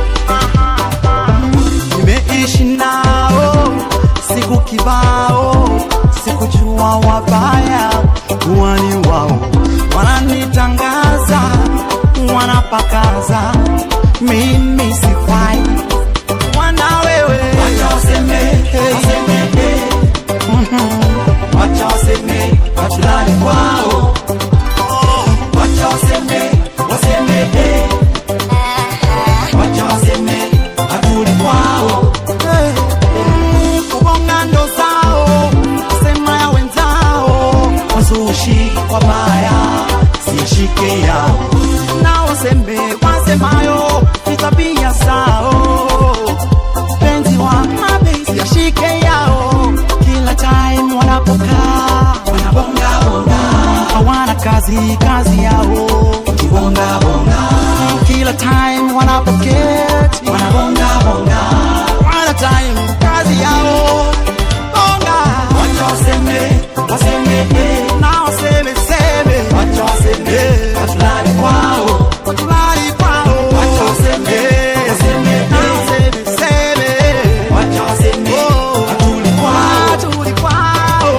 Nimeishi nao siku kibao, sikujua wabaya kuwa ni wao, wananitangaza, wanapakaza, mimi sifai, wana wewe, wacha waseme, waseme, mhm. wacha waseme, wachulani kwao, wacha waseme, waseme, eh. wacha waseme hatuli kwao Mm, kubonga ndo zao sema ya wenzao wazushi wabaya sishike yao na waseme wasemayo ni tabia zao penzi wa mapenzi yashike yao kila time wanapokaa wanabongabonga hawana kazi kazi yao kibongabonga kila time wanapoketi wanabongabonga wana time kazi yao bonga wacha waseme waseme eh, na waseme seme wacha waseme watulali kwao watulali kwao wacha waseme waseme na waseme seme wacha waseme watuli kwao watuli kwao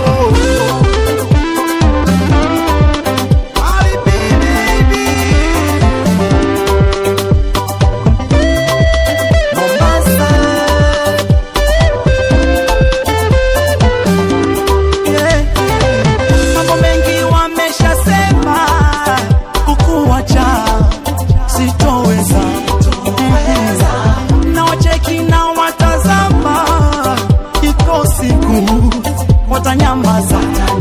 mambo mengi wameshasema kukuacha sitoweza na wacheki na watazama iko siku watanyamaza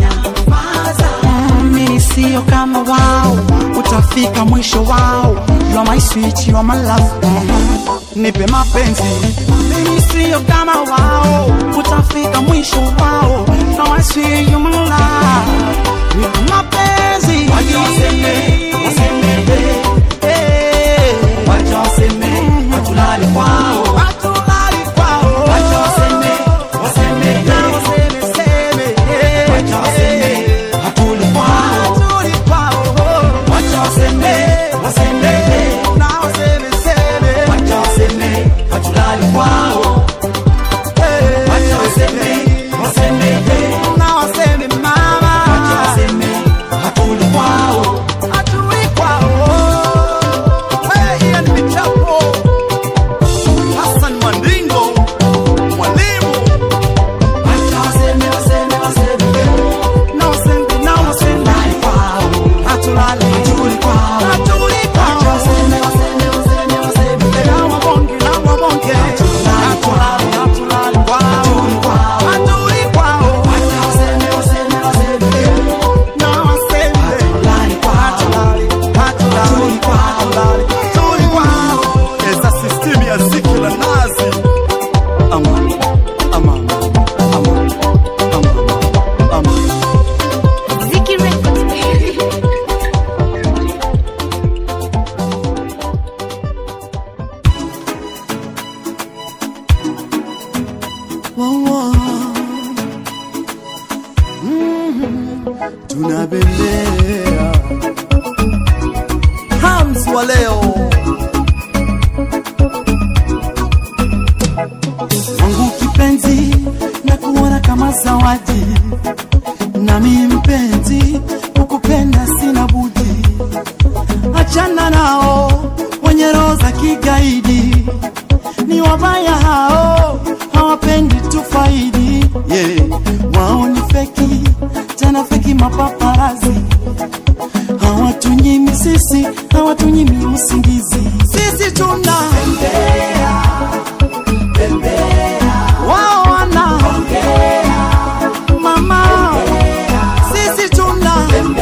Mm, mimi sio kama wao utafika mwisho wao you are my sweet you are my love Mhm. nipe mapenzi mimi sio kama wao utafika mwisho wao now I see you my love nipe mapenzi wacha waseme waseme eh wacha waseme watulale kwao watulale kwao wacha waseme waseme na waseme seme wacha waseme hatuli kwao hatuli kwao wacha waseme waseme na waseme seme wacha waseme hatulali kwao wacha waseme waseme na waseme mama wacha waseme hatuli kwao hatuli kwao hey Ian Michapo Hassan Mandingo mwalimu wacha waseme waseme waseme na waseme na waseme kwao hatulali hatuli kwao hatuli kwao wacha waseme waseme waseme waseme na wabonge na wabonge hatulali hatulali kwao hatuli kwao wacha waseme waseme waseme na waseme hatulali kwao hatulali hatulali hatulali hatuli kwao esa system ya ziki la nazi ama ama ama ama ama Ziki Records, baby. Wow, wow. Mhm. tunabembea hams wa leo wangu kipenzi na kuona kama zawadi nami mpenzi kukupenda sina budi achana nao wenye roho za kigaidi ni wabaya hao hawapendi tufaidi yeah. wao ni feki tena feki mapaparazi hawatunyimi sisi hawatunyimi usingizi sisi tuna wao wana mama sisi tuna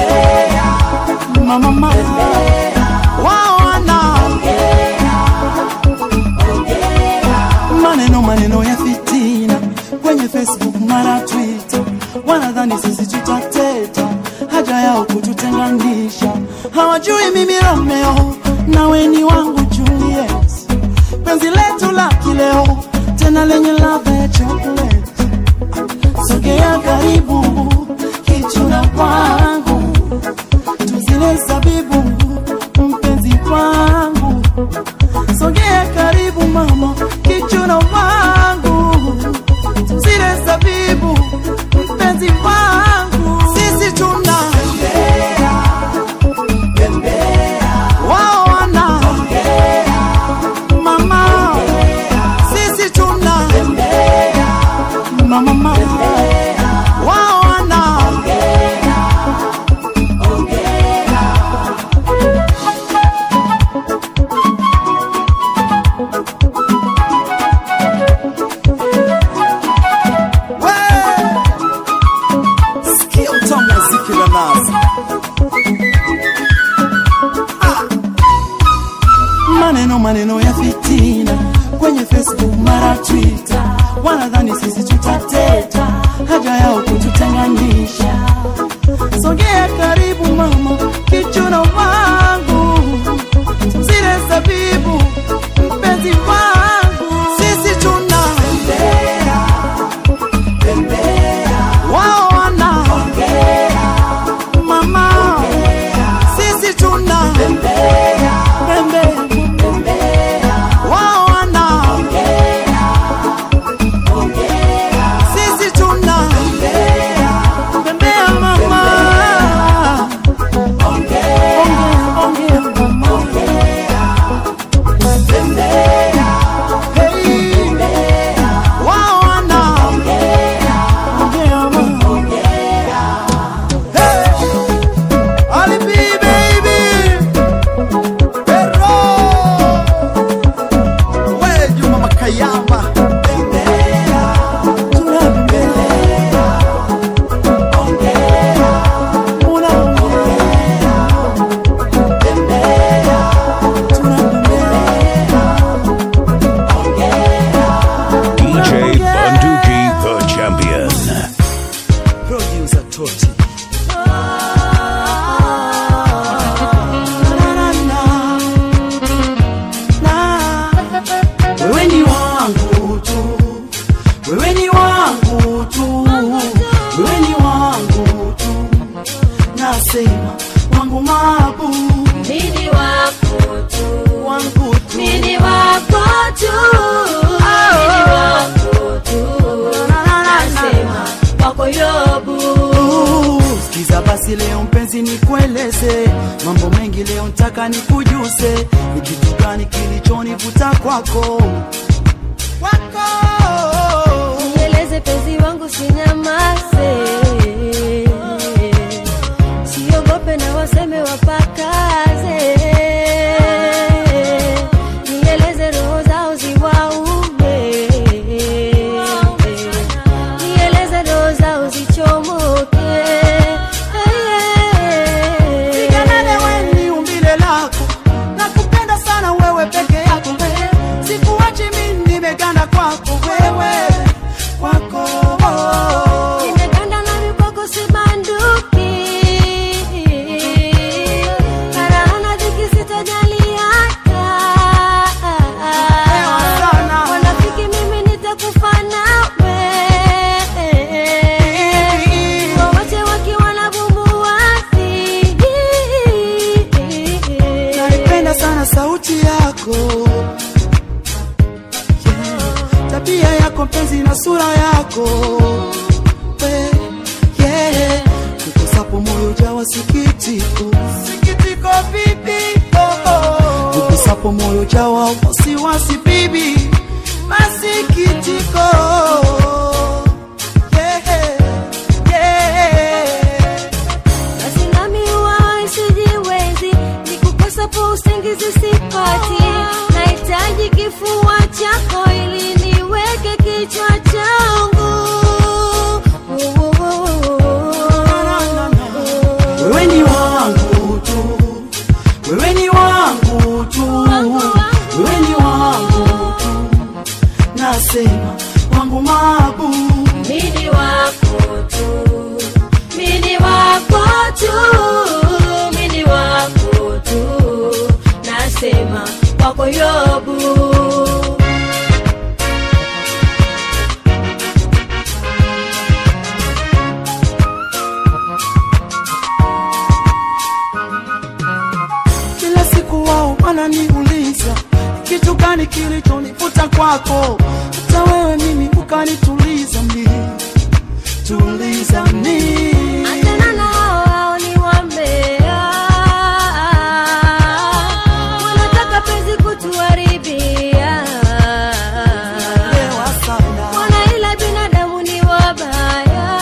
mama mama wao wana maneno maneno ya fitina kwenye facebook mara twitter wanadhani sisi tutateta haja yao kututenganisha hawajui mimi romeo nawe ni wangu juliet penzi letu la kileo tena lenye ladha ya chocolate sogea karibu kichuna kwangu tuzile zabibu mpenzi wangu sogea karibu mama kichuna wangu zile zabibu mpenzi wangu sisi tuna wao wana mama sisi tuna mama mama wao wana sikia utamu wa ziki la nazi Ah. maneno maneno ya fitina kwenye facebook mara twitter wanadhani sisi tutateta haja yao kututenganisha sogea karibu mama kichuna wangu zile zabibu mpenzi wangu sisi tuna wao wana mama sisi tuna pembe wao wana sisi tuna pembea mama ongea ongea mama Hey, wao wana ongea mama Hey, Ali B, baby. Pero. We, Juma Makayama. Tunabembea. Unaongea. Tunabembea. mapenzi nikueleze mambo mengi leo ntaka nikujuse ni kitu gani kilichonivuta kwako Nieleze penzi wangu sinyamaze, siogope na waseme wapakaze. Nieleze roho zao ziwaume, nieleze roho zao zichomoke. Siganane weni umbile lako nakupenda sana wewe peke yako we. sikuachi mi nimeganda kwako wewe kwako Nimeganda na mipoko sibanduki, karaana dhiki sitajali hata. Wanafiki mimi nitakufa nawe, wawache wakiwa na bumbuazi. naipenda sana sauti yako Yeah. tabia yako mpenzi na sura yako We, yeah. kukosapo moyo jawa sikitiko sikitiko bibi oh, oh. kukosapo moyo jawa wasiwasi bibi masikitiko yeah, yeah. Basi nami huwa sijiwezi, nikukosapo usingizi sipati. Nahitaji kifua chako ili niweke kichwa changu. wewe ni wangu tu, wewe ni wangu tu, wewe ni wangu tu, nasema wangu mabu, Mini wako tu, mini wako tu, mini wako tu, nasema wako Yobu. kila siku wao wananiuliza kitu gani kilichonivuta kwako, hata wewe mimi ukanituliza mi tuliza mi Achana na hao hao ni wambea, wanataka penzi kutuharibia. Wana ila binadamu ni wabaya,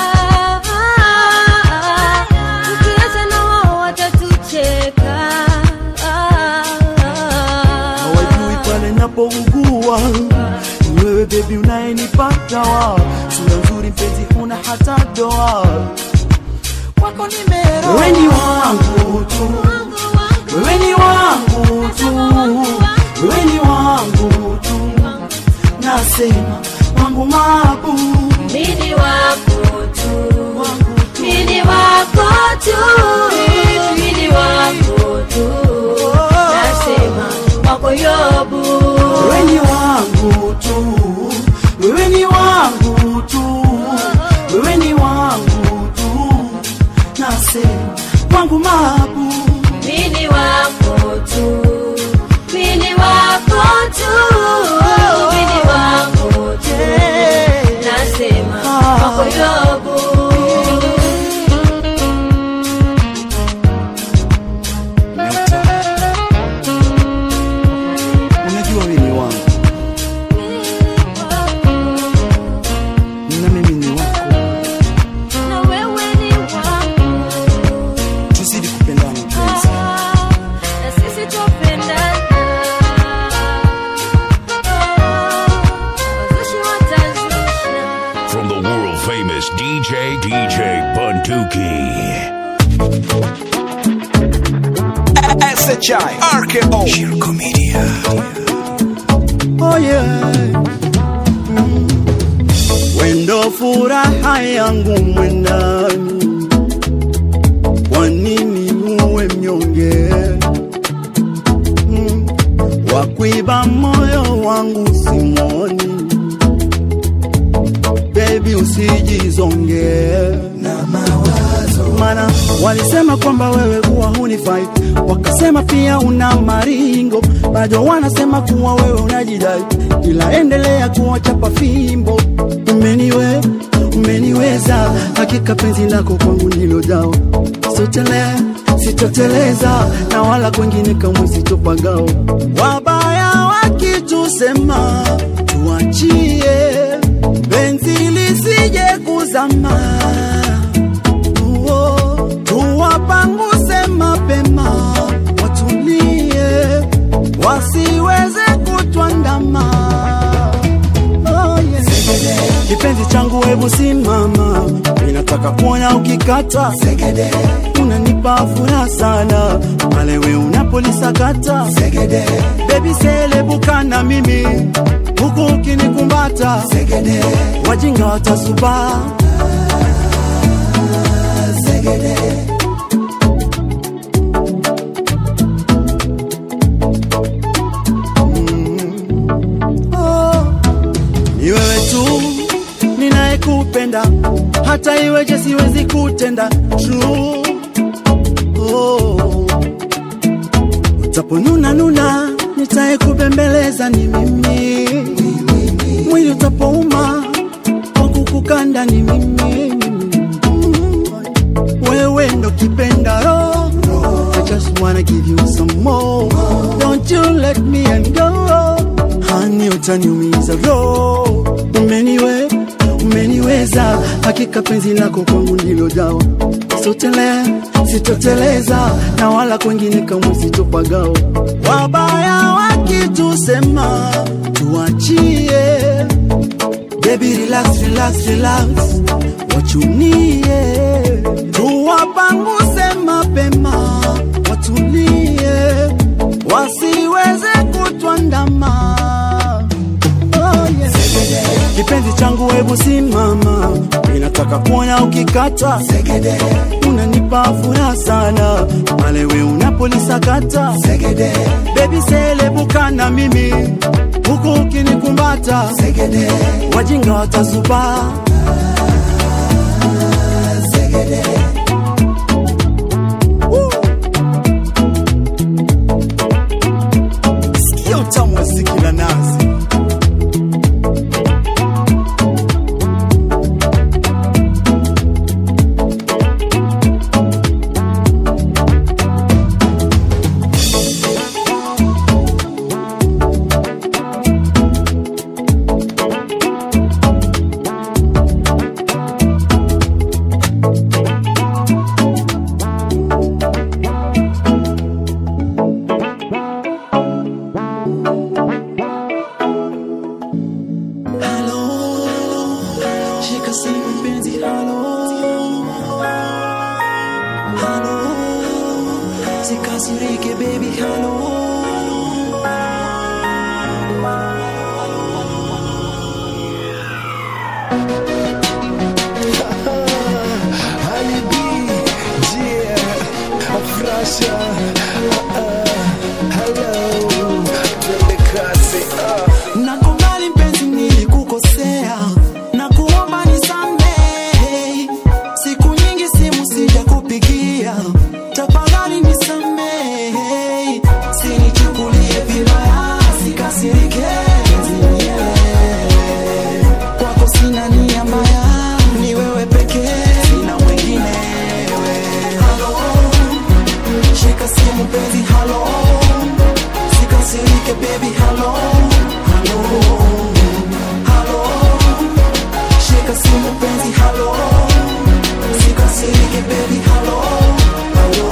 tukiacha na wao watatucheka. hawajui pale napougua ni wewe bebi unayenipata wa sura nzuri mpenzi huna hata doa kwako nimero wewe ni wangu tu wewe ni wangu tu wewe ni wangu tu nasema wangu mabu Mini wako tu, mini wako tu, mini wako tu, nasema wako Yobu. wewe ni wangu tu wewe ni wangu tu wewe ni wangu tu nasema wangu mabu Mini wako tu, mini wako tu, mini wako tu, nasema wako Yobu. unajua wewe ni wangu na mimi ni wako Na wewe ni wangu, tuzidi kupendana mpenzi na sisi tupendana. Wazushi watazusha. From the world famous DJ DJ Bunduki. SHI RKO Shirko Media oh yeah mm. wendo furaha yangu mwendani kwa nini muwe mnyonge mm. wakuiba moyo wangu simoni bebi usijizonge na mawazo mana walisema kwamba wewe kuwa hunifai wakasema pia una maringo bado wanasema kuwa wewe unajidai ila endelea kuwachapa fimbo umeniwe umeniweza hakika penzi lako kwangu ndilo dawa sotele sitoteleza na wala kwengine kamwe sitopagao wabaya wakitusema tuachie penzi lisije kuzama Uo, tuwapanguse mapema watulie wasiweze kutwandama oh, yeah. kipenzi changu hebu simama ninataka kuona ukikata unanipa furaha sana pale we unapolisakata bebi selebuka na mimi huku ukinikumbata wajinga watasubaa Oh, ni wewe tu ninayekupenda hata iweje siwezi kutenda true oh. utaponuna nuna nitayekubembeleza ni mimi mwili utapouma kwa kukukanda ni mimi Mm. wewe ndo kipenda roho I just wanna give you some more Don't you let me and go Hani utaniumiza roho Umeniwe, umeniweza Hakika penzi lako kwangu ndilo dawa Sotele, sitoteleza Na wala kwengine kamwe sitopagao Wabaya wakitusema Tuachie Baby relax, relax, relax Wachunie Tuwapanguse mapema Watulie Wasiweze kutwandama oh, yes. Kipenzi changu hebu simama Ninataka kuona ukikata Unanipa furaha sana Pale we unapolisakata Baby selebuka na mimi Huku ukinikumbata Wajinga watasubaa Woo! Sikia utamu wa ziki la nazi Shika simu mpenzi, halo halo, sikasirike baby, halo Ali B, yeah, Afrasha, uh, uh, hello, twende kazi, uh. nakubali mpenzi nilikukosea na kuomba nisamehe siku nyingi simu sija kupigia tafadhali nisamehe sinichukulie vibaya sikasirike kwako sina nia mbaya ni wewe pekee sina mwenginewe halo shika simu penzi halo sikasirike baby halo halo halo shika simu penzi halo sikasirike baby halo halo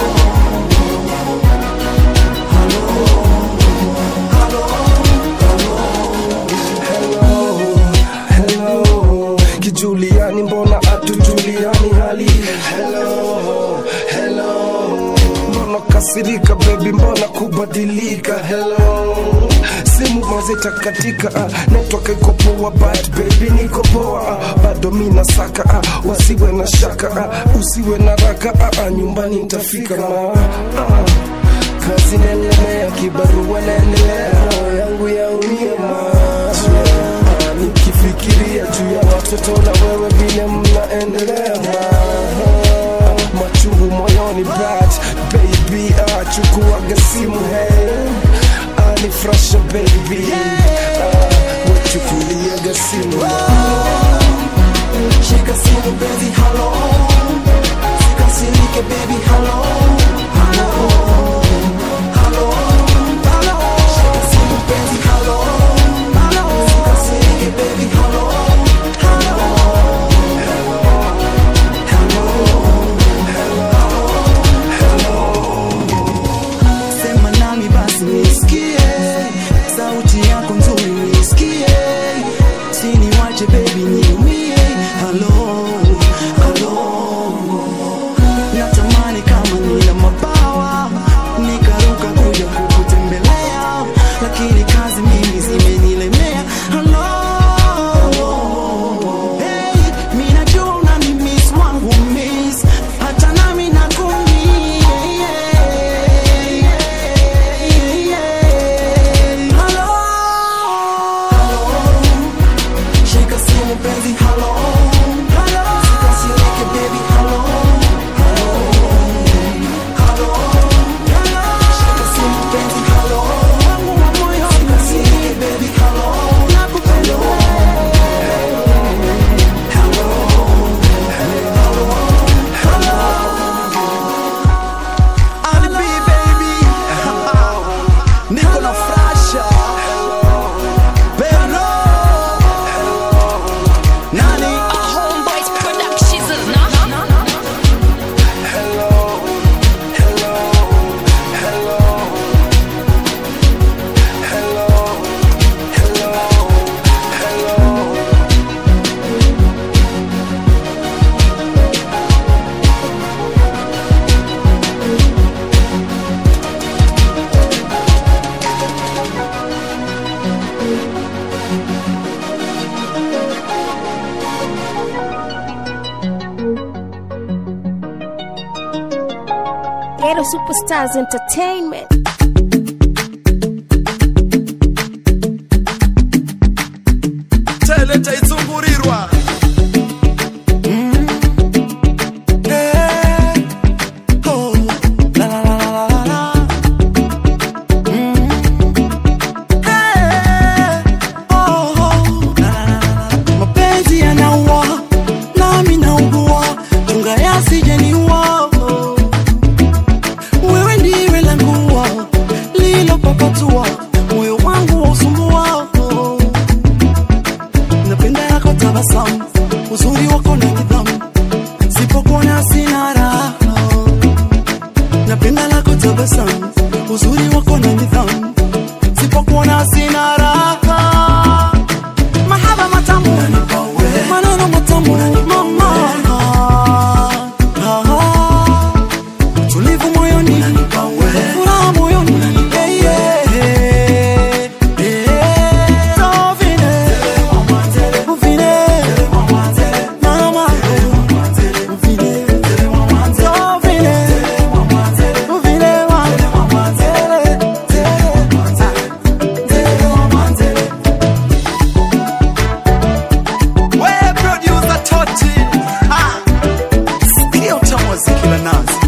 hello kijuliani mbona atujuliani hali hello hello mbona kasirika bebi mbona kubadilika hello simu mazita katika uh, network iko poa but baby niko poa uh, bado mina saka uh, wasiwe na shaka uh, usiwe na raka uh, uh, nyumbani nitafika ma uh, kazi naendelea kibarua naendelea roho yangu yaumia ma Ah, nikifikiria juu ya watoto na wewe vile mnaendelea ma machungu moyoni but baby ah, chukuaga simu hey anifrasha baby ah, wachukuliaga simu shika Superstars Entertainment. teleta itsungurirwa mapenzi yanaua nami naugua chunga yasijeniua wewe ndiwe langua lilopapatua moyo wangu wausumbua napenda yako tabasamu uzuri wako na nidhamu sipokuona sina raha napenda lako tabasamu uzuri wako na nidhamu sipokuona sina raha mahaba matamu maneno matamu mama tulivu moyoni furaha moyoni Eh, yeah. Eh, so vile. Vile. Mama. Vile. So vile. Vile wa. we producer toti Ah. sikia utamu wa ziki la nazi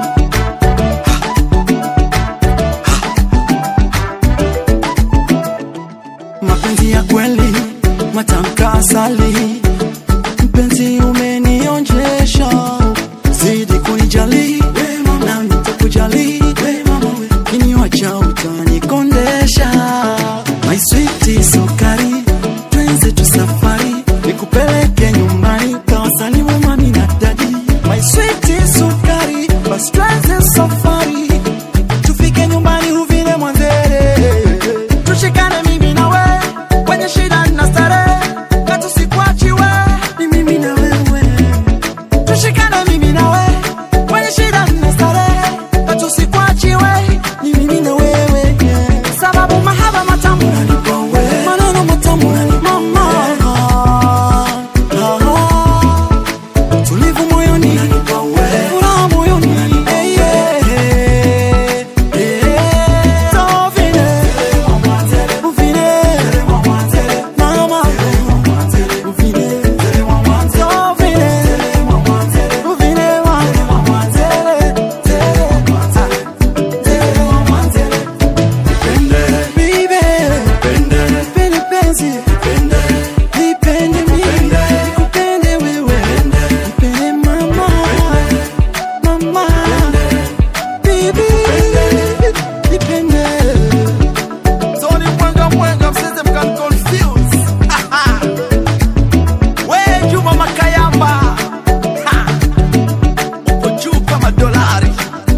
mapenzi ya kweli matamka asali mpenzi umenionjesha zidi kunijali na nitakujali kinywa cha utanikondesha my sweet sukari twenze tu safari nikupeleke nyumbani kawasalimu mami na dadi my sweet sukari basi twenze safari tufike nyumbani uvile mwanzere tushikane mimi na we kwenye shida na starehe katusikwachi we ni mimi na wewe tushikane mimi na we kwenye shida na starehe katusikwachi we ni mimi na wewe sababu mahaba matamu maneno matamu mama tulivu moyoni furaha moyoni Eh, yeah. Eh, so vile. Vile. Mama. Vile. So vile. Vile wa. Baby. Nipende penzi. Nipende mimi. Nikupende wewe. Nipende mama. Mama. Baby. Nipende. Tony mwenga mwenga mseze mkan confuse Aha. we Juma Makayamba Ha. uko juu kama dolari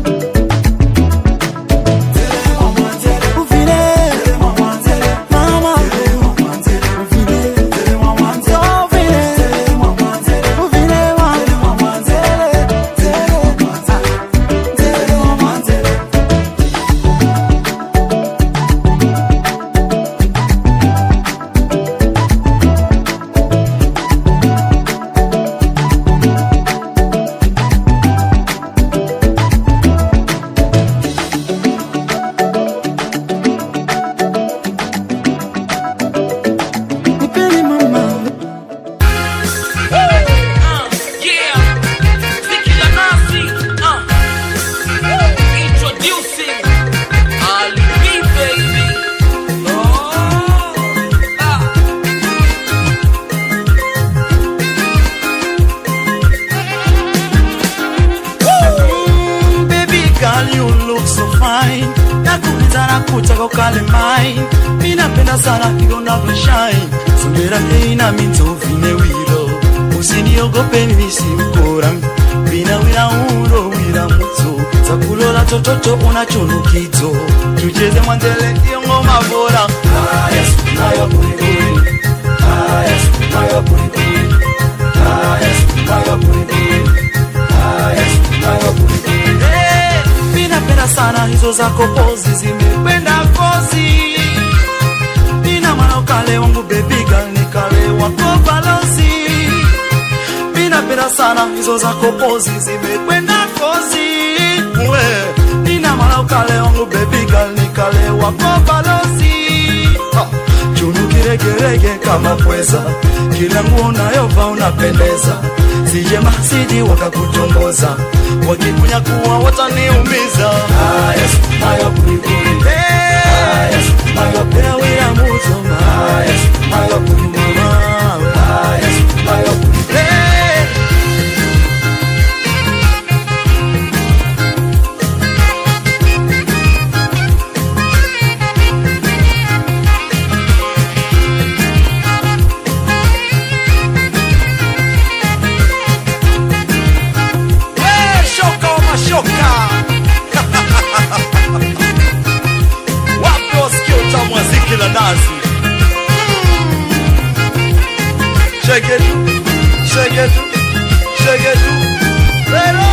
Vile. Mama. Vile. So vile. Vile wa. Nipende mama. Mm, baby girl you look so fine nakuuliza na kutaka ukale mine mi napenda sana vile unavyoshine sondera hei na mitovine wiro usiniogope mimi si mkora vina wira uro wira mutso zakulola tototo unachonukito tucheze mwanzele iyo ngoma bora haya nayo kurikuri haya nayo kurikuri haya nayo kurikuri haya nayo kurikuri Eh, mi napenda sana hizo zako pozi zimekwenda kozi nina mwana ukale wangu bebi girl nikale wako balozi mi napenda sana hizo zako pozi zimekwenda kozi we kale wangu baby girl nikale wako balozi Ha, chunu kiregerege kama pweza kila nguo unayovaa unapendeza sije masidi wakakutongoza wakikunyakuwa wataniumiza Ah, yes, mayo kulikuli. Ah, yes, mayo pewira muzoma Ah, yes, mayo kulimama Ah, yes, mayo kulikuli. Hey. Eh, shoka wa mashoka wapi wasikia utamu wa ziki la nazi shegetu shegetu shegetu lero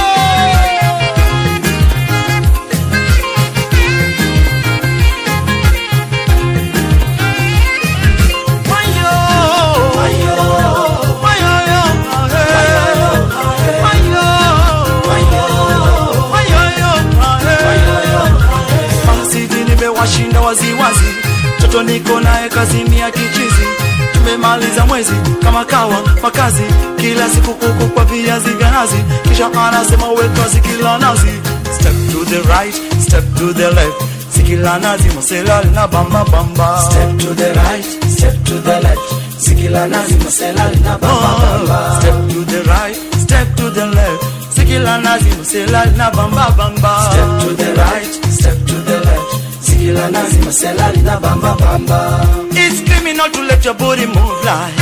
Masidi nimewashinda waziwazi, toto niko naye kazini ya kichizi. Tumemaliza mwezi kama kawa makazi, kila siku kuku kwa viazi vya nazi, kisha anasema weka zikila nazi. Step to the right, step to the left, zikila nazi masela lina bamba bamba. Step to the right, step to the left, zikila nazi masela lina bamba bamba. Step to the right, step to the left, zikila nazi masela lina bamba bamba. Step to the right, step to the left, zikila nazi masela lina bamba bamba. It's criminal to let your body move like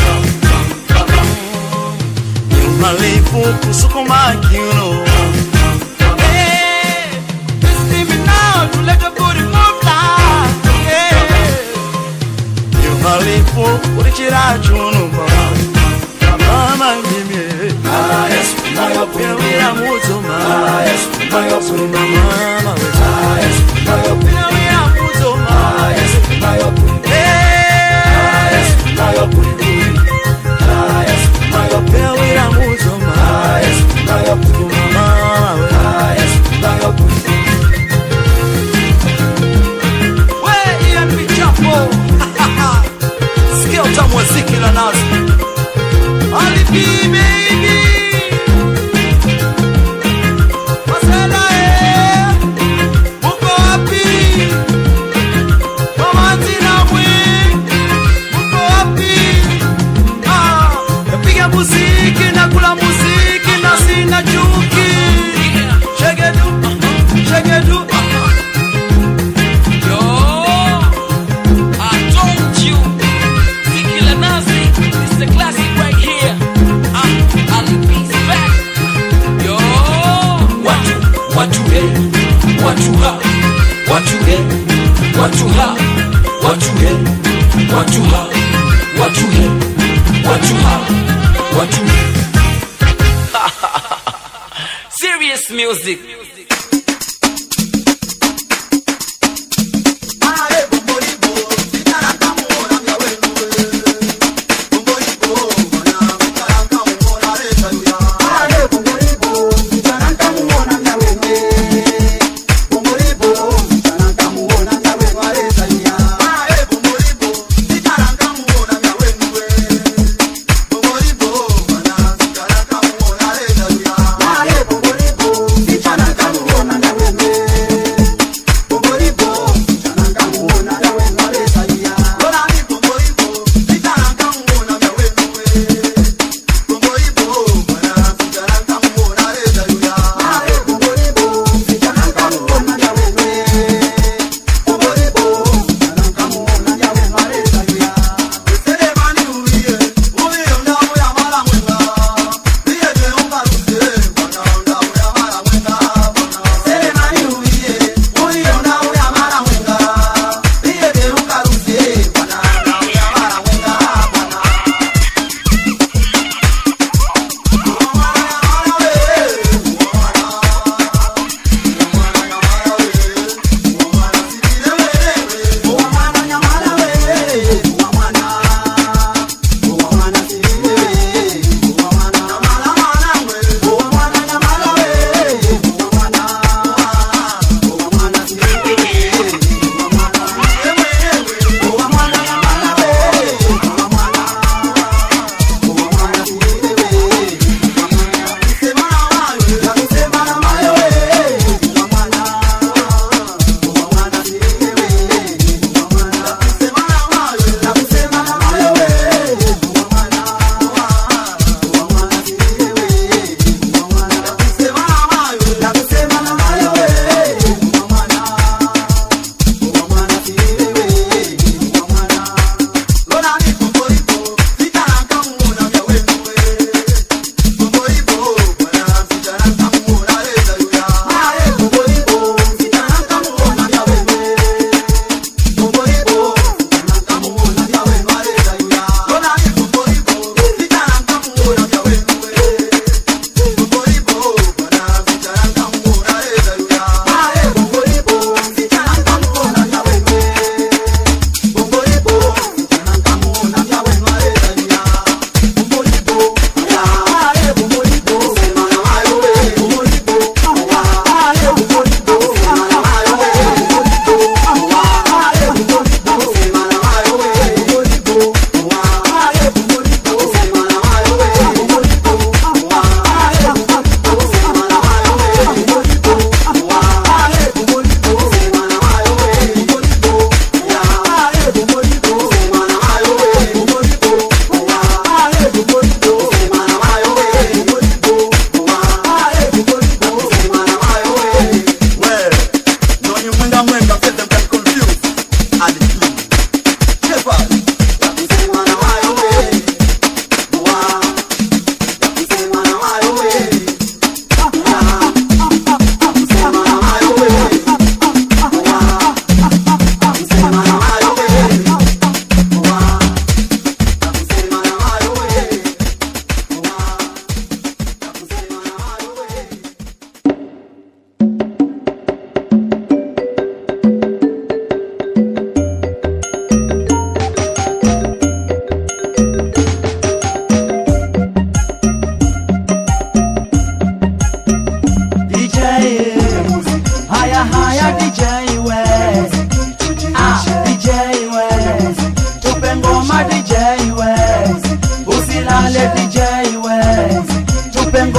nyuma lifu kusukuma kiuno. Hey, it's criminal to let your body move like yeah. nyuma lifu ulichira chuno mama ngimye ah yes mayo pia mutoma ah yes mayo pia mama ah yes mayo pia mutoma ah yes mayo pia ah yes mayo pia ah yes mayo pia mutoma ah yes mayo pia mama ah yes mayo we ian michapo sikia utamu wa ziki la nazi alipi baby masela eh uko wapi mama tina mwi uko wapi ah napiga muziki na kula muziki na sina chuki shegedu shegedu Yo, I told you, Ziki La Nazi, this is a classic right here. Uh, Ali B's back. Yo, watu, watu hey, watu ha, watu hey, watu ha, watu hey, watu ha, watu hey, watu ha, watu. Serious music. Vijana kama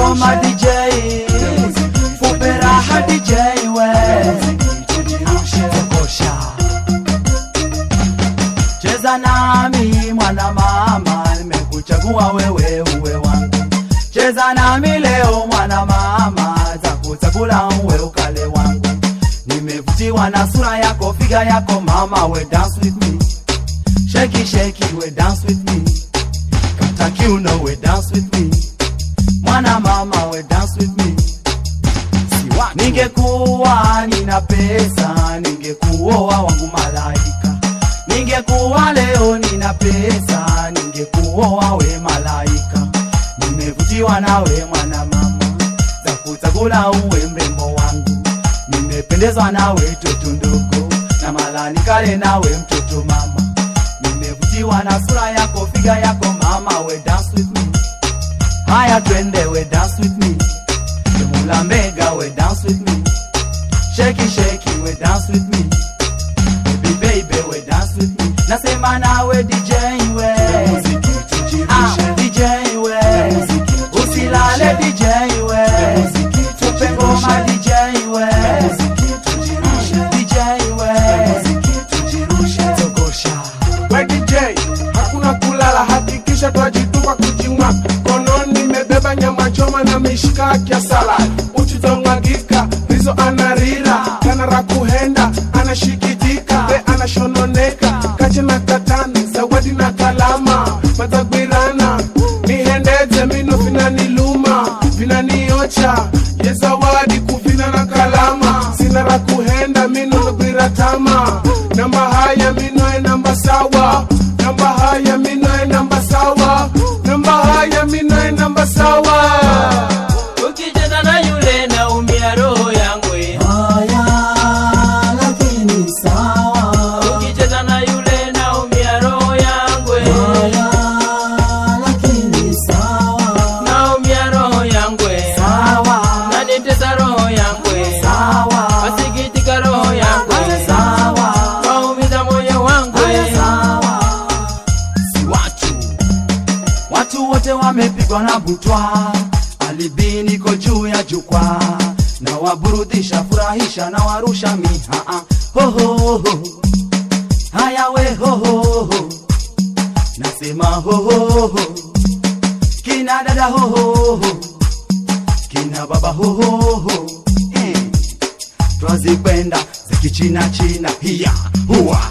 ngoma DJ Fupe raha DJ we Kosha Cheza nami mwana mama nimekuchagua wewe uwe wangu Cheza nami leo mwana mama takuchagula uwe ukale wangu Nimevutiwa na sura yako figa yako mama we dance with me Shake it, shake it, we dance with me Kata kiuno we dance with me Mwana mama we dance with me Ningekuwa nina pesa ningekuoa wangu malaika Ningekuwa leo nina pesa ningekuoa we malaika Nimevutiwa nawe mwana mama za kuchagula uwe mrembo wangu Nimependezwa nawe toto ndogo na malani kale nawe mtoto mama Nimevutiwa na sura yako figa yako mama we dance with me Haya twende we dance with me Mula mega we dance with me Shake it shake it we dance with me Baby baby we dance with me Nasema nawe DJ we Ah DJ we Usilale DJ we Tupe ngoma DJ we DJ we Togosha We DJ, hakuna kulala, hakikisha twajitupa kujimwa. Kononi nimebeba nyama choma na mishikaki ya salad. Uchitomwagika, rizo anarira, kanara kuhenda, anashikijika, be anashononeka, kache na katani, zawadi na kalama, matagwirana, nihendeze mino vinaniluma, vinaniocha, ye zawadi kuvina na kalama, sina ra kuhenda mino nagwira tama, namba haya mino e namba sawa, namba haya mino e namba sawa, namba haya mino e namba sawa. Ukicheza na yule naumia roho yangu eh. lakini sawa Ukicheza na yule naumia roho yangu eh. lakini sawa Naumia roho yangu eh. sawa Nanitesa roho yangu eh. sawa Wasikitika roho yangu eh. sawa Waumiza moyo wangu eh. sawa Si watu watu wote wamepigwa na butwa alibi niko juu ya jukwaa na waburudisha furahisha na warusha mihaa hohoho haya we hohoho nasema hohoho kina dada hohoho kina baba hohoho eh. twazipenda za kichina china hiya huwa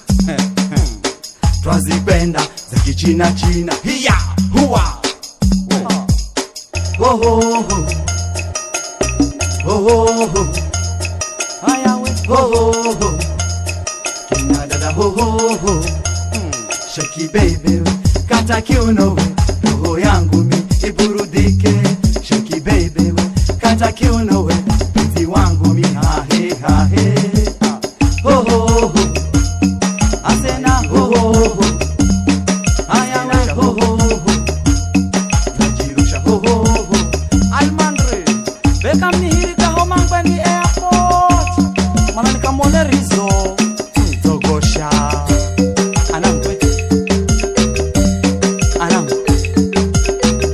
twazipenda za kichina china hiya huwa hohoho hohoho haya we hohoho kina dada hohoho shaki baby kata kiuno we roho yangu mi iburudike shaki baby we kata kiuno we penzi wangu mi hahe hahe hohoho asena hohoho haya we hohoho najirusha hohoho almandre bekamnihirika homangweni airport mana nikamwone rizo togosha anamkwe anam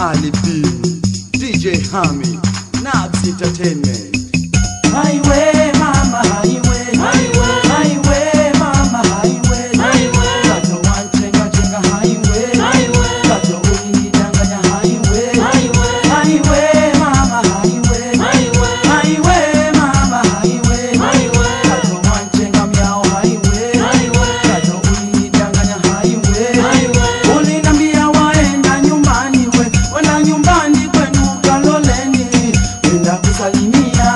Ali B, DJ Hami, Nabs Entertainment. Highway, mama, highway, highway, highway, mama, highway, highway. Kato wanchenga chenga highway, highway. Kato ulinidanganya highway, highway, highway, mama, highway, highway, highway, mama, highway, highway. Kato wanchenga miao highway, highway. Kato ulinidanganya highway, highway. Ulinambia waenda nyumbani we, wenda nyumbani kwenu kaloleni, wenda kusalimia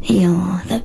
You're the